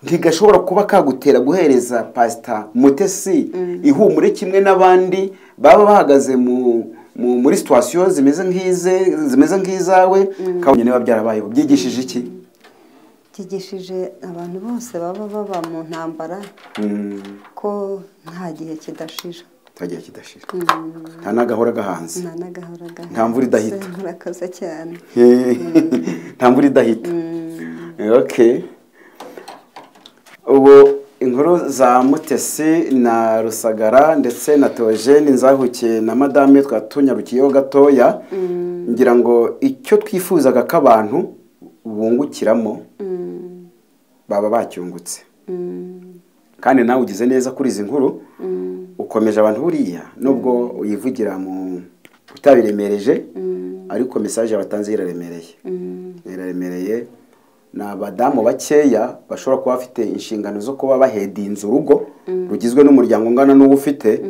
ntigashobora kuba kagutera guhereza pasita mutesi ihumure kimwe n'abandi baba bahagaze mu mu- muri situwasiyo zimeze nk'ize zimeze nk'izawe kabonye niba byarabayeho byigishije iki kigishije abantu bose baba baba mu ntambara ko nta gihe kidashira twagiye kidashira nta n'agahora gahanze nta n'agahora gahari Nta mvura idahita. murakoze cyane nta mvura idahita okay ubu inkuru za mutesi na rusagara ndetse na teogene nzahukiye na madame twatunyarukiyeho gatoya ngira ngo icyo twifuzaga ko abantu bungukiramo baba bacyungutse kandi nawe ugize neza kuri izi nkuru ukomeje abantu buriya nubwo uyivugira mu utabiremereje ariko mesaje watanze iraremereye iraremereye ni abadamu bakeya bashobora kuba bafite inshingano zo kuba bahedinze urugo rugizwe n'umuryango ungana n'uwo ufite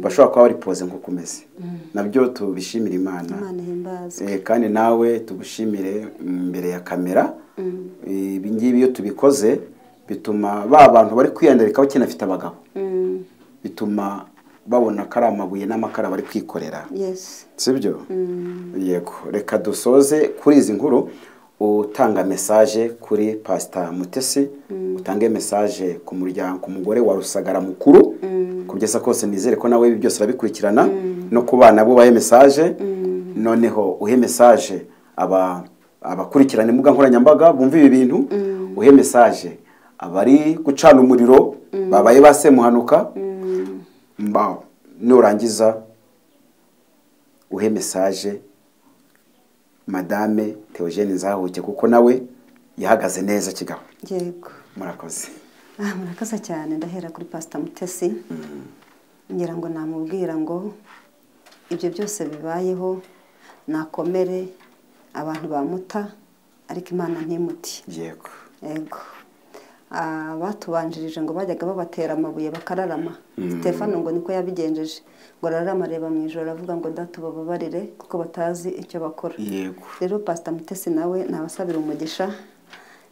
bashobora kuba bari poze nk'uko umeze nabyo tubishimira imana imana ihimbaze Eh, kandi nawe tugushimire imbere ya kamera Eh, ibi ngibi iyo tubikoze bituma ba bantu bari kwiyandarika bakinafite abagabo bituma babona ko ari amabuye n'amakara bari kwikorera yesi sibyo yego reka dusoze kuri izi nkuru utanga mesaje kuri pasita mutesi utange mesaje ku muryango ku mugore wa rusagara mukuru kugeza kose nizere ko nawe ibi byose arabikurikirana no ku bana bo bahe mesaje noneho uhe mesaje aba abakurikirana imbuga nkoranyambaga bumva ibi bintu uhe mesaje abari gucana umuriro babaye basemuhanuka mba nurangiza uhe mesaje madame Theogene nzahuke kuko nawe yahagaze neza kigabo yego murakoze aha murakoze cyane ndahera kuri pasita mutesi ngira ngo namubwira ngo ibyo byose bibayeho nakomere abantu bamuta ariko imana ntimuti yego yego Ah, batubanjirije ngo bajyaga babatera amabuye bakararama stefano ngo niko yabigenjeje ngo ararama areba mu ijoro aravuga ngo datubababarire kuko batazi icyo bakora yego rero pasita mutesi nawe nabasabira umugisha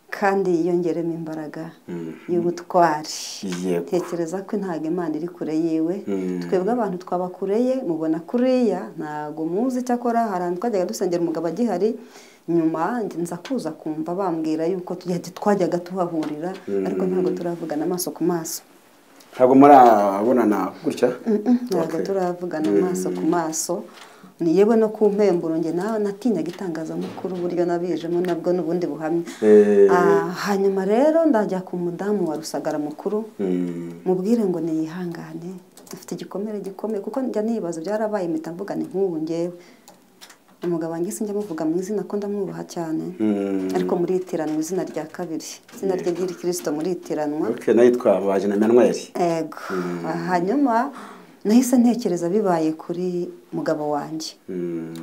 kandi yiyongeremo imbaraga y'ubutwari Yego. tekereza ko ntabwo imana iri kure yiwe twebwe abantu twaba kure ye mubona kuriya ntabwo muzi icyakora hari ahantu twajyaga dusengera umugabo agihari nyuma nza kuza kumva bambwira yuko tugiye- twajyaga tuhahurira ariko ntabwo turavugana amaso ku maso ntabwo murabonana gutya ntabwo Okay. turavugana amaso ku maso ni yewe no ku mpemburo njye nawe natinyaga itangazamakuru uburyo nabijemo nabwo n'ubundi buhamya Eh. Ah, hanyuma rero ndajya ku mudamu wa rusagara mukuru Mm, mubwire ngo niyihangane dufite igikomere gikomeye kuko njya nibaza byarabaye mpita mvuga ni nk'ubu ngewe umugabo wanjye sinjya muvuga mu izina ko ndamwubaha cyane mm. ariko muritiranwa izina rya kabiri izina rye ry'irikirisito muritiranwa ok nayo yitwa bajina manweri ego hanyuma nahise ntekereza bibaye kuri mugabo wanjye Mm,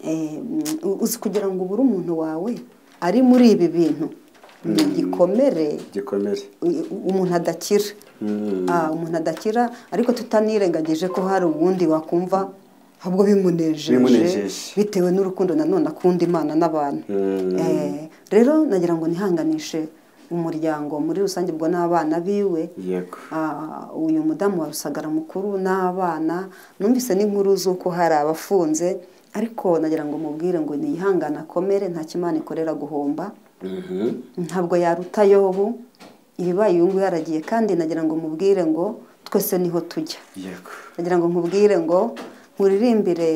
Eh, mm, uzi kugira ngo ubure umuntu wawe ari muri ibi bintu ni igikomere gikomere u- u- umuntu adakira Mm, Ah, umuntu adakira ariko tutanirengagije ko hari ubundi wakumva ahubwo bimunejeje Bimunejeje. bitewe n'urukundo nanone akunda imana n'abantu Mm. Eh, rero nagira ngo nihanganishe umuryango muri rusange ubwo n'abana biwe yego Ah, uyu mudamu wa rusagara mukuru n'abana numvise n'inkuru z'uko hari abafunze ariko nagira ngo mubwire ngo niyihangane akomere nta kimana ikorera guhomba Mhm. ntabwo yaruta yobu ibibaye uyu nguyu yaragiye kandi nagira ngo mubwire ngo twese niho tujya yego nagira ngo nkubwire ngo nkuririmbire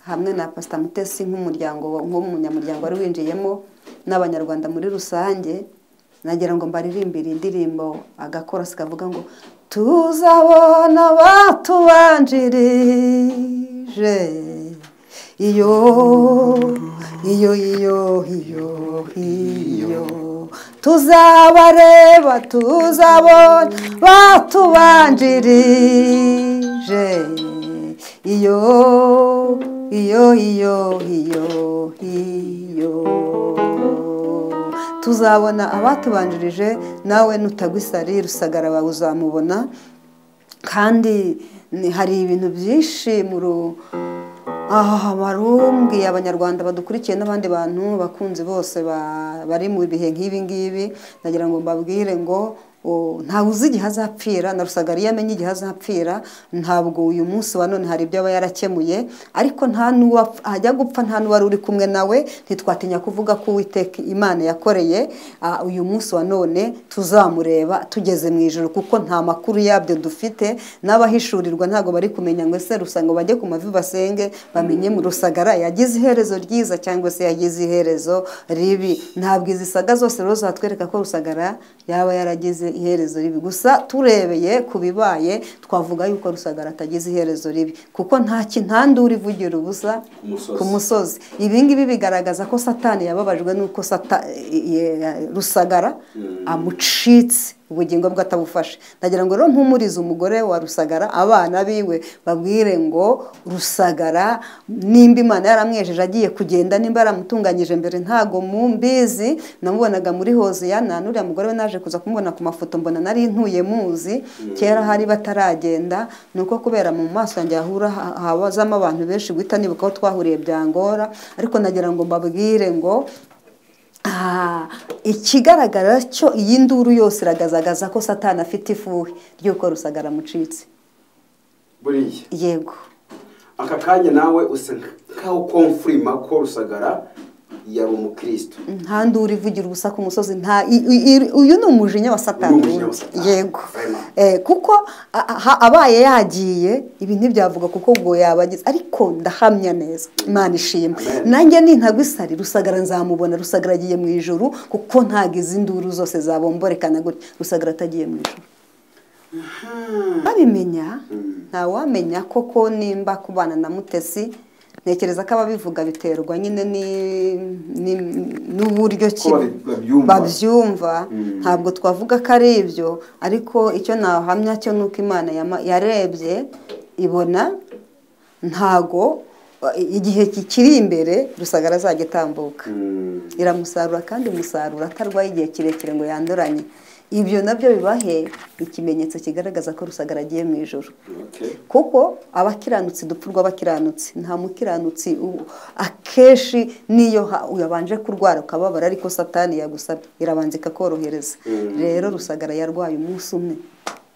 hamwe na pasita mutesi nk'umuryango nk'umunyamuryango wari winjiyemo n'abanyarwanda muri rusange nagira ngo mbaririmbire indirimbo agakorasi kavuga ngo tuzabona batubanjirije iyo iyo iyo iyo iyo tuzabareba tuzabona batubanjirije iyo iyo iyo iyo iyo tuzabona abatubanjirije nawe nutagwa isari rusagara wawe uzamubona kandi ni- hari ibintu byinshi mu ru- aha barumbwiye abanyarwanda badukurikiye n'abandi bantu bakunzi bose ba- bari mu bihe nk'ibi ngibi nagira ngo mbabwire ngo o, ntawe uzi igihe azapfira na rusagara iyo amenye igihe azapfira ntabwo uyu munsi wa none hari ibyo aba yarakemuye ariko nta n'uwo apf- ajya gupfa nta n'uwari uri kumwe nawe ntitwatinya kuvuga ko uwiteka imana yakoreye ah, uyu munsi wa none tuzamureba tugeze mu ijoro kuko nta makuru yabyo dufite n'abahishurirwa ntabwo bari kumenya ngo ese rusanga bajye ku mavi basenge bamenye mu rusagara yagize iherezo ryiza cyangwa se yagize iherezo ribi ntabwo izi saga zose rero zatwereka ko rusagara yaba yaragize iherezo ribi gusa turebeye ku bibaye twavuga yuko rusagara atagize iherezo ribi kuko nta kintandura ivugira ubusa Umusozi. ku musozi ibi ngibi bigaragaza ko satani yababajwe n'uko Sata- ye- rusagara amucitse ubugingo bwe atabufashe ndagira ngo rero mpumurize umugore wa rusagara abana biwe babwire ngo rusagara nimba imana yaramwejeje agiye kugenda nimba yaramutunganyije mbere ntago mumbizi namubonaga muri hoziyana n'uriya mugore we naje kuza kumubona ku mafoto mbona nari ntuye muzi kera hari bataragenda ni uko kubera mu maso yanjye hahura ha- habazamo abantu benshi guhita nibuka aho twahuriye byangora ariko nagira ngo mbabwire ngo Ah, ikigaragara cyo iyi nduru yose iragaragaza ko satani afite ifuhe ry'uko rusagara amucitse buriya yego aka kanya nawe usa nk'aho komfurima ko rusagara yari umukristo ntandi uri vugira ubusa ku musozi nta i- i- i- uyu ni umujinya wa Uyu satani ni umujinya wa ubundi. Satani. yego Vraiment. Eh, kuko a- a- ha- abaye yagiye ibi ntibyavuga kuko ubwo yabagize ariko ndahamya neza imana ishimwe Amen. nanjye nintagwa isari rusagara nzamubona rusagara agiye mu ijuru kuko ntagize induru zose zabomborekana gutya rusagara atagiye mu ijuru babimenya ntawamenya koko nimba kubana na mutesi ntekereza ko ababivuga biterwa nyine ni- ni- n'uburyo ki Ko babi- babyumva. babyumva ntabwo twavuga ko ari ibyo ariko icyo nahamya cyo ni uko imana yama- yarebye ibona ntago eh, igihe kikiri imbere rusagara azajya itambuka iramusarura kandi umusaruro atarwaye igihe kirekire ngo yanduranye ibyo nabyo bibahe ikimenyetso kigaragaza ko rusagara agiye mu ijoro Okay. kuko abakiranutsi dupfa urw'abakiranutsi nta mukiranutsi u- akenshi niyo ha- yabanje kurwara ukababara ariko satani yagusabye irabanza ikakorohereza rero rusagara yarwaye umunsi umwe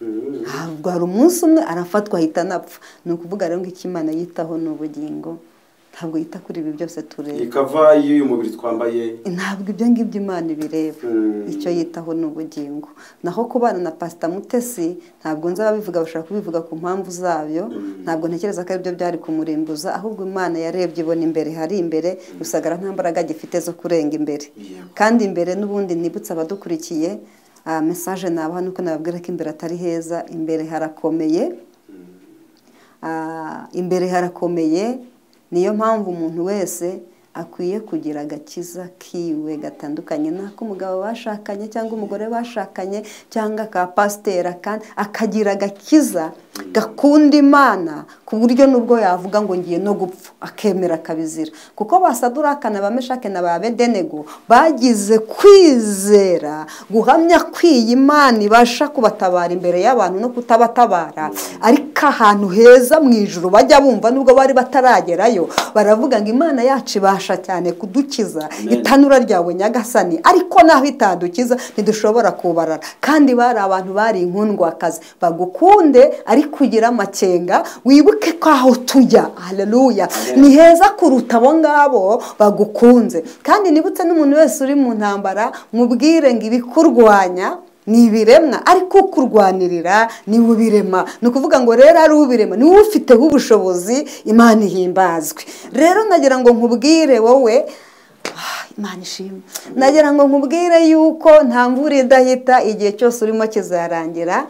Mm. arwara umunsi umwe arafatwa ahita anapfa ni ukuvuga rero ngo icyo imana yitaho ni ubugingo ntabwo yita kuri ibi byose tureba iyi kava y'uyu mubiri twambaye ntabwo ibyo ngibyo imana ibireba Mm. icyo yitaho ni ubugingo naho kubana na pasita mutesi ntabwo nzi ababivuga bashaka kubivuga ku mpamvu zabyo ntabwo ntekereza ko aribyo byari kumurimbuza ahubwo imana yarebye ibona imbere hari imbere rusagara nta mbaraga gifite zo kurenga imbere Yego. kandi imbere n'ubundi nibutse abadukurikiye aha mesaje nabaha nuko nababwira ko imbere atari heza imbere harakomeye Ah, imbere harakomeye niyo mpamvu umuntu wese akwiye kugira agakiza kiwe gatandukanye n'ak'umugabo bashakanye cyangwa umugore bashakanye cyangwa ka pasiteri aka- akagira agakiza gakunda imana ku buryo n'ubwo yavuga ngo ngiye no gupfa akemera akabizira kuko basaduraka ba meshake na ba bedenego bagize kwizera guhamya kw'iyi imana ibasha kubatabara imbere y'abantu no kutabatabara ariko ahantu heza mu ijuru bajya bumva nubwo bari bataragerayo baravuga ngo imana yacu ibasha cyane kudukiza itanura ryawe nyagasani ariko naho itadukiza ntidushobora kubarara kandi bari abantu bari inkundwakazi bagukunde ariko ugire amakenga wibuke ko aho tujya haleluya ni heza kuruta abo ngabo bagukunze kandi nibutse n'umuntu wese uri mu ntambara mubwire ngo ibikurwanya ni ibiremwa ariko kurwanirira ni ubirema ni ukuvuga ngo rero ari ubirema ni wowe ufiteho ubushobozi imana ihimbazwe rero nagira ngo nkubwire wowe ah, imana ishimwe nagira ngo nkubwire yuko nta mvura idahita igihe cyose urimo kizarangira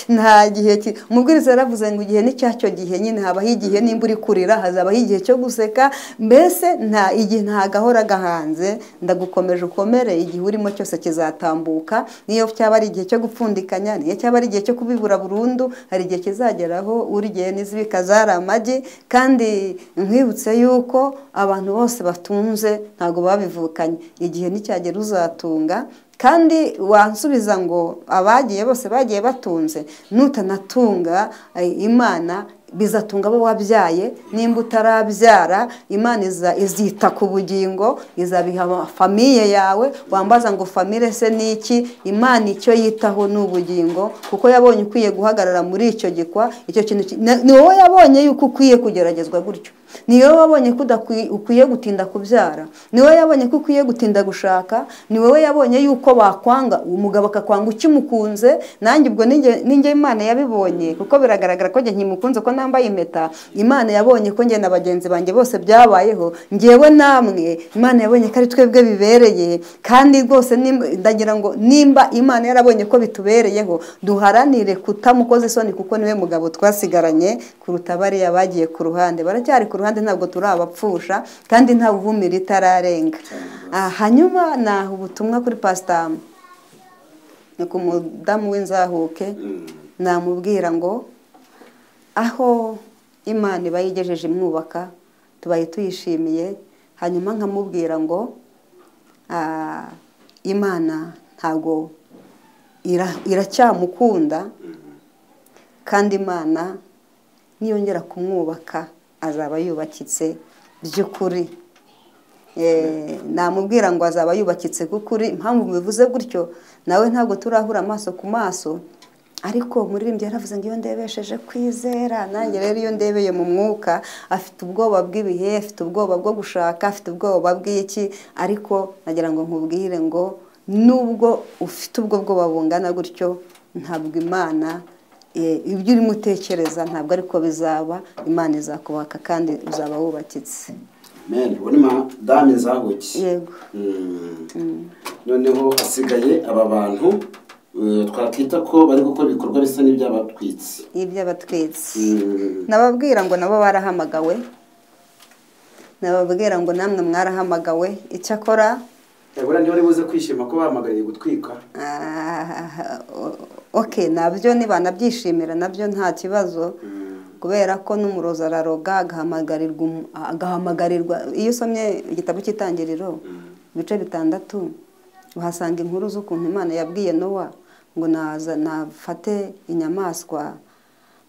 nta gihe ki- umubwiriza yaravuze ngo igihe ni cyacyo gihe nyine habaho igihe nimba uri kurira hazabaho igihe cyo guseka mbese nta igihe nta gahora gahanze ndagukomeje ukomere igihe urimo cyose kizatambuka niyo cyaba ari igihe cyo gupfundikanya niyo cyaba ari igihe cyo kubibura burundu hari igihe kizageraho urigiye n'izibika zari amagi kandi nkwibutse yuko abantu bose batunze ntabwo babivukanye igihe nicyagera uzatunga kandi wansubiza ngo abagiye bose bagiye batunze nutanatunga eh, imana bizatunga abo wabyaye nimba utarabyara imana iza- izita ku bugingo izabiha famiye yawe wambaza ngo famire se ni iki imana icyo yitaho ni ubugingo kuko yabonye ukwiye guhagarara muri icyo gikwa icyo kintu ki- na- ni wowe yabonye yuko ukwiye kugeragezwa gutyo ni wowe wabonye ko udakwi- ukwiye gutinda kubyara ni wowe yabonye ko ukwiye gutinda gushaka ni wowe yabonye yuko bakwanga uwo mugabo akakwanga ukimukunze nanjye ubwo ninjye ninjye imana yabibonye kuko biragaragara ko njye nkimukunze ko nambaye impeta imana yabonye ko njye na bagenzi banjye bose byabayeho ngewe namwe imana yabonye ko ari twebwe bibereye kandi rwose nimba- ndagira ngo nimba imana yarabonye ko bitubereyeho duharanire kutamukoza isoni kuko niwe mugabo twasigaranye kuruta bariya bagiye ku ruhande baracyari ku ruhande ntabwo turabapfusha kandi nta buvumira itararenga Ah, hanyuma naha ubutumwa kuri pasitamu ni ku mudamu w'inzahuke namubwira ngo aho imana iba yigejeje imwubaka tubaye tuyishimiye hanyuma nkamubwira ngo ah, imana ntabwo ira- iracyamukunda kandi imana niyongera kumwubaka azaba yubakitse by'ukuri Eh, namubwira ngo azaba yubakitse k'ukuri impamvu mubivuze gutyo nawe ntabwo turahura amaso ku maso ariko umuririmbyi yaravuze ngo iyo ndebesheje kwizera nanjye rero iyo ndebeye mu mwuka afite ubwoba bw'ibihe afite ubwoba bwo gushaka afite ubwoba bw'iki ariko nagira ngo nkubwire ngo nubwo ufite ubwo bwoba bungana gutyo ntabwo imana eh, ibyo urimo utekereza ntabwo ariko bizaba imana izakubaka kandi uzaba wubakitse mene ubu ni madame zabuki yego Mm. noneho hasigaye aba bantu eh, twakwita ko bari gukora ibikorwa bisa n'ibyabatwitse iby'abatwitsi Mm. nababwira ngo nabo barahamagawe nababwira ngo namwe mwarahamagawe icyakora Ebura niba uri buze kwishima ko bahamagariye gutwika ah, ok nabyo nibanabyishimira nabyo nta kibazo kubera ko n'umurozi araroga agahamagarirwa umu- agahamagarirwa iyo usomye igitabo cy'itangiriro ibice bitandatu uhasanga inkuru z'ukuntu imana yabwiye nowa ngo naza nafate inyamaswa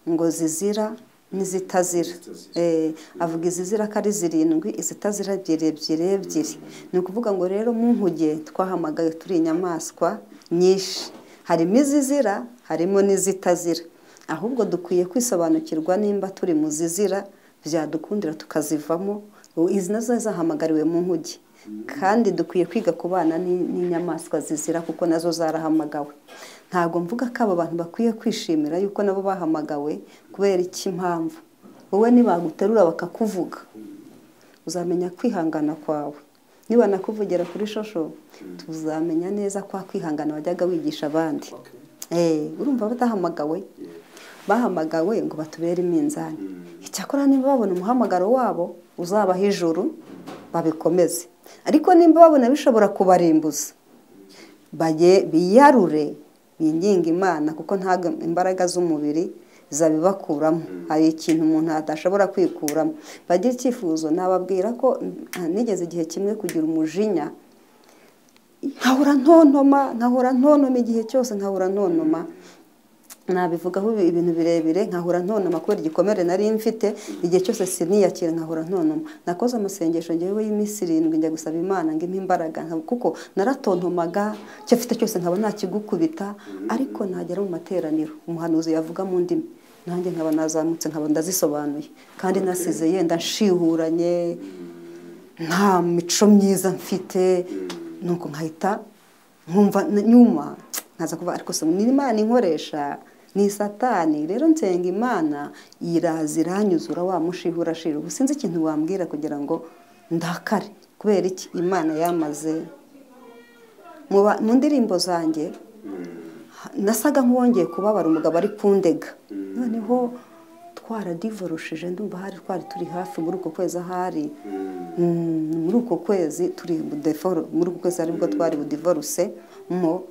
ngo zizira n'izitazira Zitazira. Eh, avuga izizira ko ari zirindwi izitazira ebyiri ebyiri ebyiri ni ukuvuga ngo rero mu nkuge twahamagaye turi inyamaswa nyinshi harimo izizira harimo n'izitazira ahubwo dukwiye kwisobanukirwa nimba turi mu zizira byadukundira tukazivamo ubu izi nazo zahamagariwe mu nkuge kandi dukwiye kwiga kubana n'i- n'inyamaswa zizira kuko nazo zarahamagawe ntabwo mvuga ko aba bantu bakwiye kwishimira yuko nabo bahamagawe kubera iki mpamvu wowe nibaguterura bakakuvuga uzamenya kwihangana kwawe nibanakuvugira kuri shosho tuzamenya neza kwa kwihangana wajyaga wigisha abandi Eh, urumva batahamagawe bahamagawe ngo batubere iminzani icyakora niba babona umuhamagaro wabo uzabaha ijuru babikomeze ariko nimba babona bishobora kubarimbuza bage biyarure binginge imana kuko ntabwo imbaraga z'umubiri zabibakuramo hari ikintu umuntu adashobora kwikuramo bagire icyifuzo nababwira ko mm, nigeze igihe kimwe kugira umujinya nkahora ntontoma nkahora ntontoma igihe cyose nkahora ntontoma nabivugaho ibi- ibintu birebire nkahora ntonoma kubera igikomere nari mfite igihe cyose siniyakira nkahora ntonoma nakoze amasengesho ngewe y'iminsi irindwi njya gusaba imana ngo impe imbaraga nka- kuko naratontomaga icyo afite cyose nkaba ntakigukubita ariko nagera mu materaniro umuhanuzi yavuga mu ndimi nanjye nkaba nazamutse nkaba ndazisobanuye kandi nasize yenda nshihuranye nta mico myiza mfite nuko nkahita nkumva n- nyuma nkaza kuvuga ariko se ni imana inkoresha ni satani rero nsenga imana iraza iranyuzura wa mushiha urashira ubu sinzi ikintu wambwira kugira ngo ndakare kubera iki imana yamaze mu ba- mu ndirimbo zanjye nasaga nk'uwongeye kubabara umugabo ari kundega noneho twaradivorushije ndumva hari twari turi hafi muri uko kwezi ahari Mm, muri uko kwezi turi budeforo muri uko kwezi aribwo twari budivoruse mo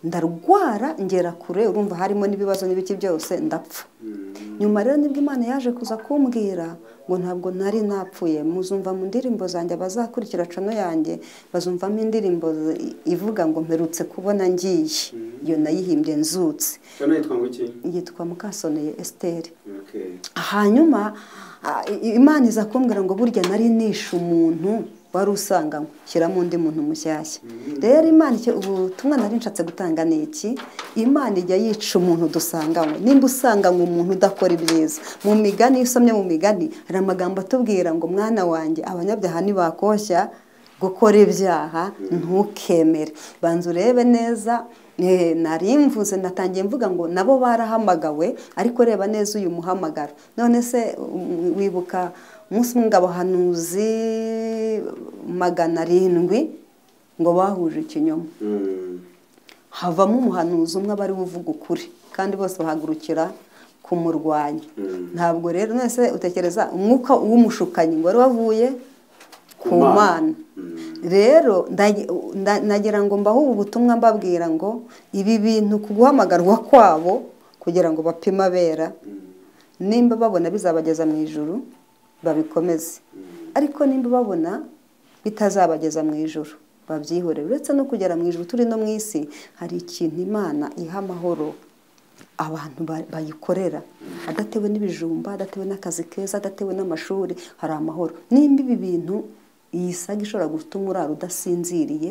ndarwara ngera kure urumva harimo n'ibibazo n'ibiki byose ndapfa nyuma rero nibwo imana yaje kuza kumbwira ngo ntabwo nari napfuye muzumva mu ndirimbo zanjye abazakurikira cano yanjye bazumvamo indirimbo zi- ivuga ngo mperutse kubona ngiye iyo nayihimbye nzutse cano yitwa ngo iki yitwa mukasoneye esiteri Okay. hanyuma ah, i- imana iza kumbwira ngo burya nari nishe umuntu wari usanganywe shyiramo undi muntu mushyashya rero imana icyo ubutumwa nari nshatse gutanga ni iki imana ijya yica umuntu dusanganywe nimba usanganywe umuntu udakora ibyiza mu migani iyo usomye mu migani hari amagambo atubwira ngo mwana wanjye abanyabyaha ntibakoshya gukora ibyaha ntukemere banza urebe neza eh, nari mvuze natangiye mvuga ngo nabo barahamagawe ariko reba neza uyu muhamagaro none se um, wibuka umunsi umwe ngo abahanuzi magana arindwi ngo bahuje ikinyoma Mm. havamo umuhanuzi umwe aba ariwe uvuga ukuri kandi bose bahagurukira kumurwanya ntabwo rero none se utekereza umwuka w'umushukanyi ngo wari wavuye ku Ku Mana. mana rero ndagi- nda- nagira ngo mbahe ubu butumwa mbabwira ngo ibi bintu ku guhamagarwa kwabo kugira ngo bapime abera nimba babona bizabageza mu ijuru babikomeze ariko nimba babona bitazabageza mu ijuru babyihore uretse no kugera mu ijuru turi no mu isi hari ikintu imana iha amahoro abantu ba- bayikorera adatewe n'ibijumba adatewe n'akazi keza adatewe n'amashuri hari amahoro nimba ibi bintu iyi saga ishobora gutuma urara udasinziriye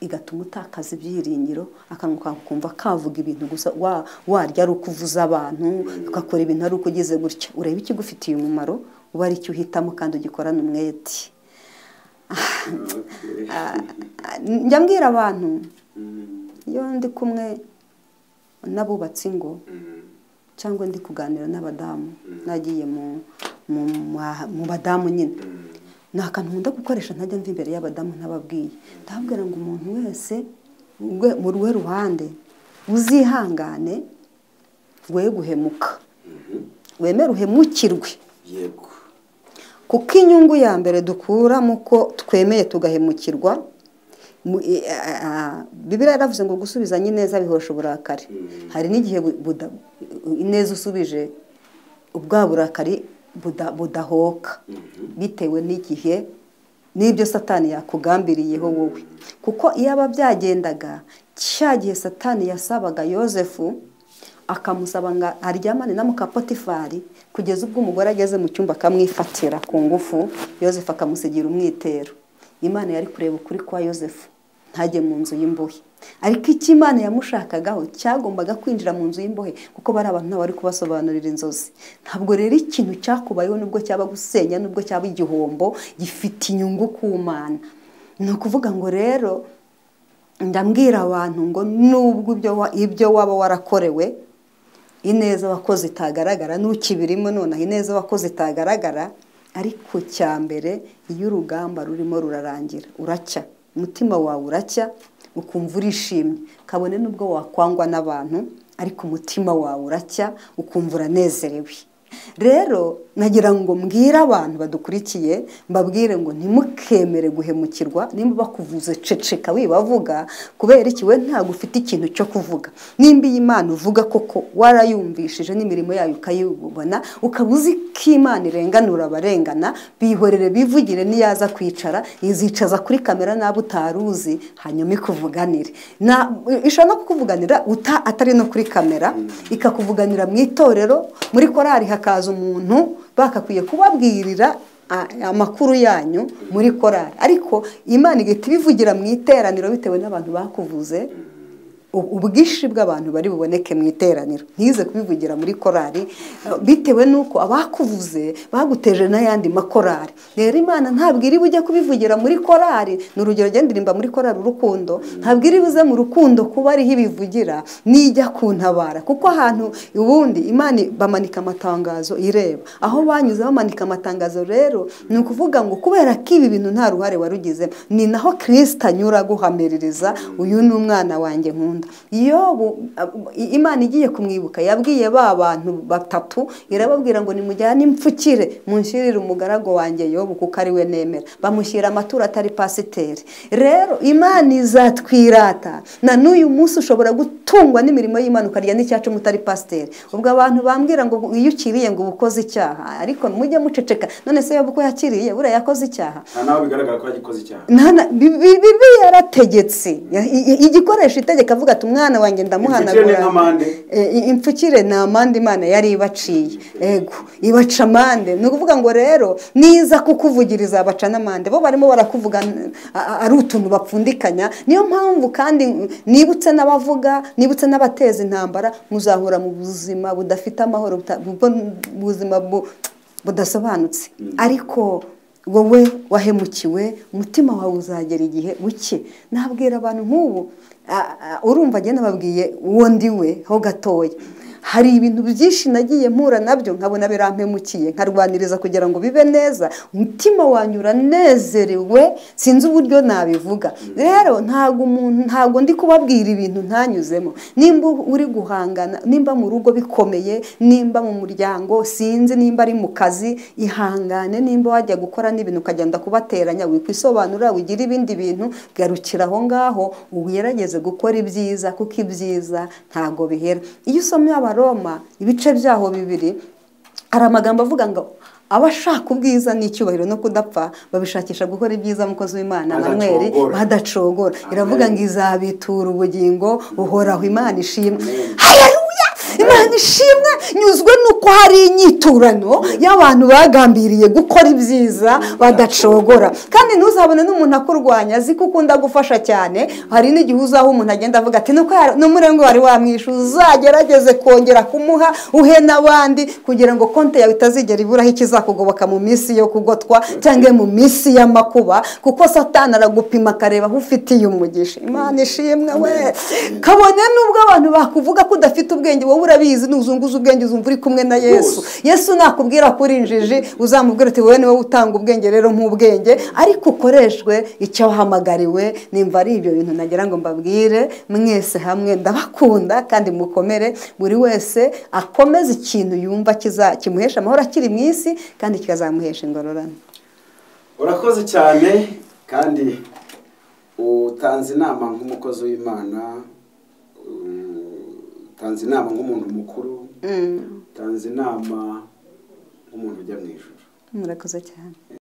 igatuma utakaza ibyiringiro akanwa kawe ukumva kavuga ibintu gusa wa- warya ari ukuvuza abantu ugakora ibintu ari uko ugeze gutya ureba ikigufitiye umumaro uba ari icyo uhitamo kandi ugikorana umwete njya mbwira abantu iyo ndi kumwe n'abubatse ingo cyangwa ndi kuganira n'abadamu nagiye mu- mu ma- mu badamu nyine ni akantu nkunda gukoresha ntajya mva imbere y'abadamu ntababwiye ndababwira ngo umuntu wese rwe- mu rwe ruhande uzihangane we guhemuka wemere uhemukirwe yego kuko inyungu ya mbere dukura mu ko twemeye tugahemukirwa mu- i- a- a- bibiliya yaravuze ngo gusubizanya ineza bihosha uburakari hari n'igihe bu- buda- ineza usubije ubwa burakari buda- budahoka bitewe n'igihe n'ibyo satani yakugambiriyeho wowe kuko iyo aba byagendaga cya gihe satani yasabaga yosefu akamusaba ngo aryamane na mukapotifari kugeza ubwo umugore ageze mu cyumba akamwifatira ku ngufu yosefu akamusigira umwitero imana yari kureba ukuri kwa yosefu ntajye mu nzu y'imbohe ariko icyo imana yamushakagaho cyagombaga kwinjira mu nzu y'imbohe kuko bari abantu ntawe wari kubasobanurira inzozi ntabwo rero ikintu cyakubayeho nubwo cyaba gusenya nubwo cyaba igihombo gifite inyungu ku mana ni ukuvuga ngo rero ndambwira abantu ngo nubwo ibyo wa- ibyo waba warakorewe ineza wakoze itagaragara n'ukibirimo nonaha ineza wakoze itagaragara ariko cya mbere iyo urugamba rurimo rurarangira uracya umutima wawe uracya ukumva urishimye kabone n'ubwo wakwangwa n'abantu ariko umutima wawe uracya ukumva uranezerewe rero nagira ngo mbwire abantu badukurikiye mbabwire ngo ntimukemere guhemukirwa nimba bakuvuze ceceka wibavuga kubera iki we ntabwo ufite ikintu cyo kuvuga nimba iyi Imana uvuga koko warayumvishije n'imirimo yayo ukayibona ukaba uzi ko Imana irenganura abarengana bihorere bivugire niyaza kwicara izicaza kuri kamera n'abo utari uzi hanyuma ikuvuganire Na- ishobora no kukuvuganira uta- atari no kuri kamera ikakuvuganira mu itorero muri korari hakaza umuntu bakakwiye kubabwirira a- amakuru yanyu muri korari ariko imana igahita ibivugira mu iteraniro bitewe n'abantu bakuvuze u- ubwinshi bw'abantu bari buboneke mu iteraniro ntize kubivugira muri korari eh, bitewe n'uko abakuvuze baguteje n'ayandi makorari rero imana ntabwo iri bujye kubivugira muri korari ni urugero genda irimba muri korari urukundo ntabwo iri buze mu rukundo kuba ariho ibivugira nijya kuntabara kuko ahantu ubundi imana bamanika amatangazo ireba aho banyuze bamanika amatangazo rero ni ukuvuga ngo kubera ko ibi bintu nta ruhare warugize ni naho kirisita anyura aguhamiririza uyu ni umwana wanjye nkunda yobu ab- i- imana igiye kumwibuka yabwiye ba bantu batatu irababwira ngo nimujyane impfukire munshyirire umugaragu wanjye yobu kuko ari we nemera bamushyira amaturo atari pasiteri rero imana izatwirata na n'uyu munsi ushobora gutungwa n'imirimo y'imana ukarya n'icyacu mutari pasiteri ubwo abantu bambwira ngo iyo ukiriye ngo uba ukoze icyaha ariko mujye muceceka none se yobu ko yakiriye buriya yakoze icyaha nta naho bigaragara ko yagikoze icyaha Nana- bi- bi- bibiliya yarategetse Ya- i- i- igikoresho itegeka avuga ati umwana wanjye Impfukire ndamuhanagura ni nk'amande. Eh, i- impfukire ni amande imana yari ibaciye ego ibaca amande ni ukuvuga ngo rero niza kukuvugiriza abaca n'amande bo barimo barakuvuga n- a- a- ari utuntu bapfundikanya niyo mpamvu kandi nibutse n'abavuga nibutse n'abateza intambara muzahura mu buzima budafite amahoro buta- bu- buzima bu- budasobanutse ariko wowe wahemukiwe umutima wawe uzagera igihe uke nabwira abantu nk'ubu a- a- urumva agenda ababwiye uwo ndi we ho gatoya hari ibintu byinshi nagiye mpura nabyo nkabona birampemukiye nkarwaniriza kugira ngo bibe neza umutima wanyu uranezerewe sinzi uburyo nabivuga rero ntabwo umuntu ntabwo ndi kubabwira ibintu ntanyuzemo nimba uri guhangana nimba mu rugo bikomeye nimba mu muryango sinzi nimba ari mu kazi ihangane nimba wajya gukora n'ibintu ukagenda kubateranya wikwisobanura wigira ibindi bintu garukira aho ngaho ugerageze gukora ibyiza kuko ibyiza ntabwo bihera iyo usomye abaroma ibice byaho bibiri hari amagambo avuga ngo abashaka ubwiza n'icyubahiro no kudapfa babishakisha gukora ibyiza mukozi w'imana na mweri Badacogora. badacogora Amen. iravuga ngo izabitura ubugingo buhoraho imana ishimwe Amen. Haleluya! imana ishimwe nyuzwe nuko hari inyiturano y'abantu bagambiriye gukora ibyiza badacogora kandi ntuzabone n'umuntu akurwanya azi ko ukunda gufasha cyane hari n'igihe uzaho umuntu agenda avuga ati nuko n'umurengo wari wamwishe uzagerageze kongera kumuha uhe n'abandi kugira ngo konti yawe itazigera iburaho ikizakugoboka mu minsi yo kugotwa cyangwa mu minsi y'amakuba kuko satana aragupima akareba aho ufitiye umugisha imana ishimwe we kabone nubwo abantu bakuvuga ko udafite ubwenge wowe urabizi nuzunguza ubwenge uzumva uri kumwe na yesu yesu nakubwira ko uri injiji uzamubwira uti wowe niwe utanga ubwenge rero nk'ubwenge ariko ukoreshwe icyo wahamagariwe nimba ari ibyo bintu nagira ngo mbabwire mwese hamwe ndabakunda kandi mukomere buri wese akomeze ikintu yumva kiza- kimuhesha amahoro akiri mu isi kandi kikazamuhesha ingororano urakoze cyane kandi utanze inama nk'umukozi w'imana utanze inama nk'umuntu mukuru utanze inama nk'umuntu ujya mu ijoro murakoze cyane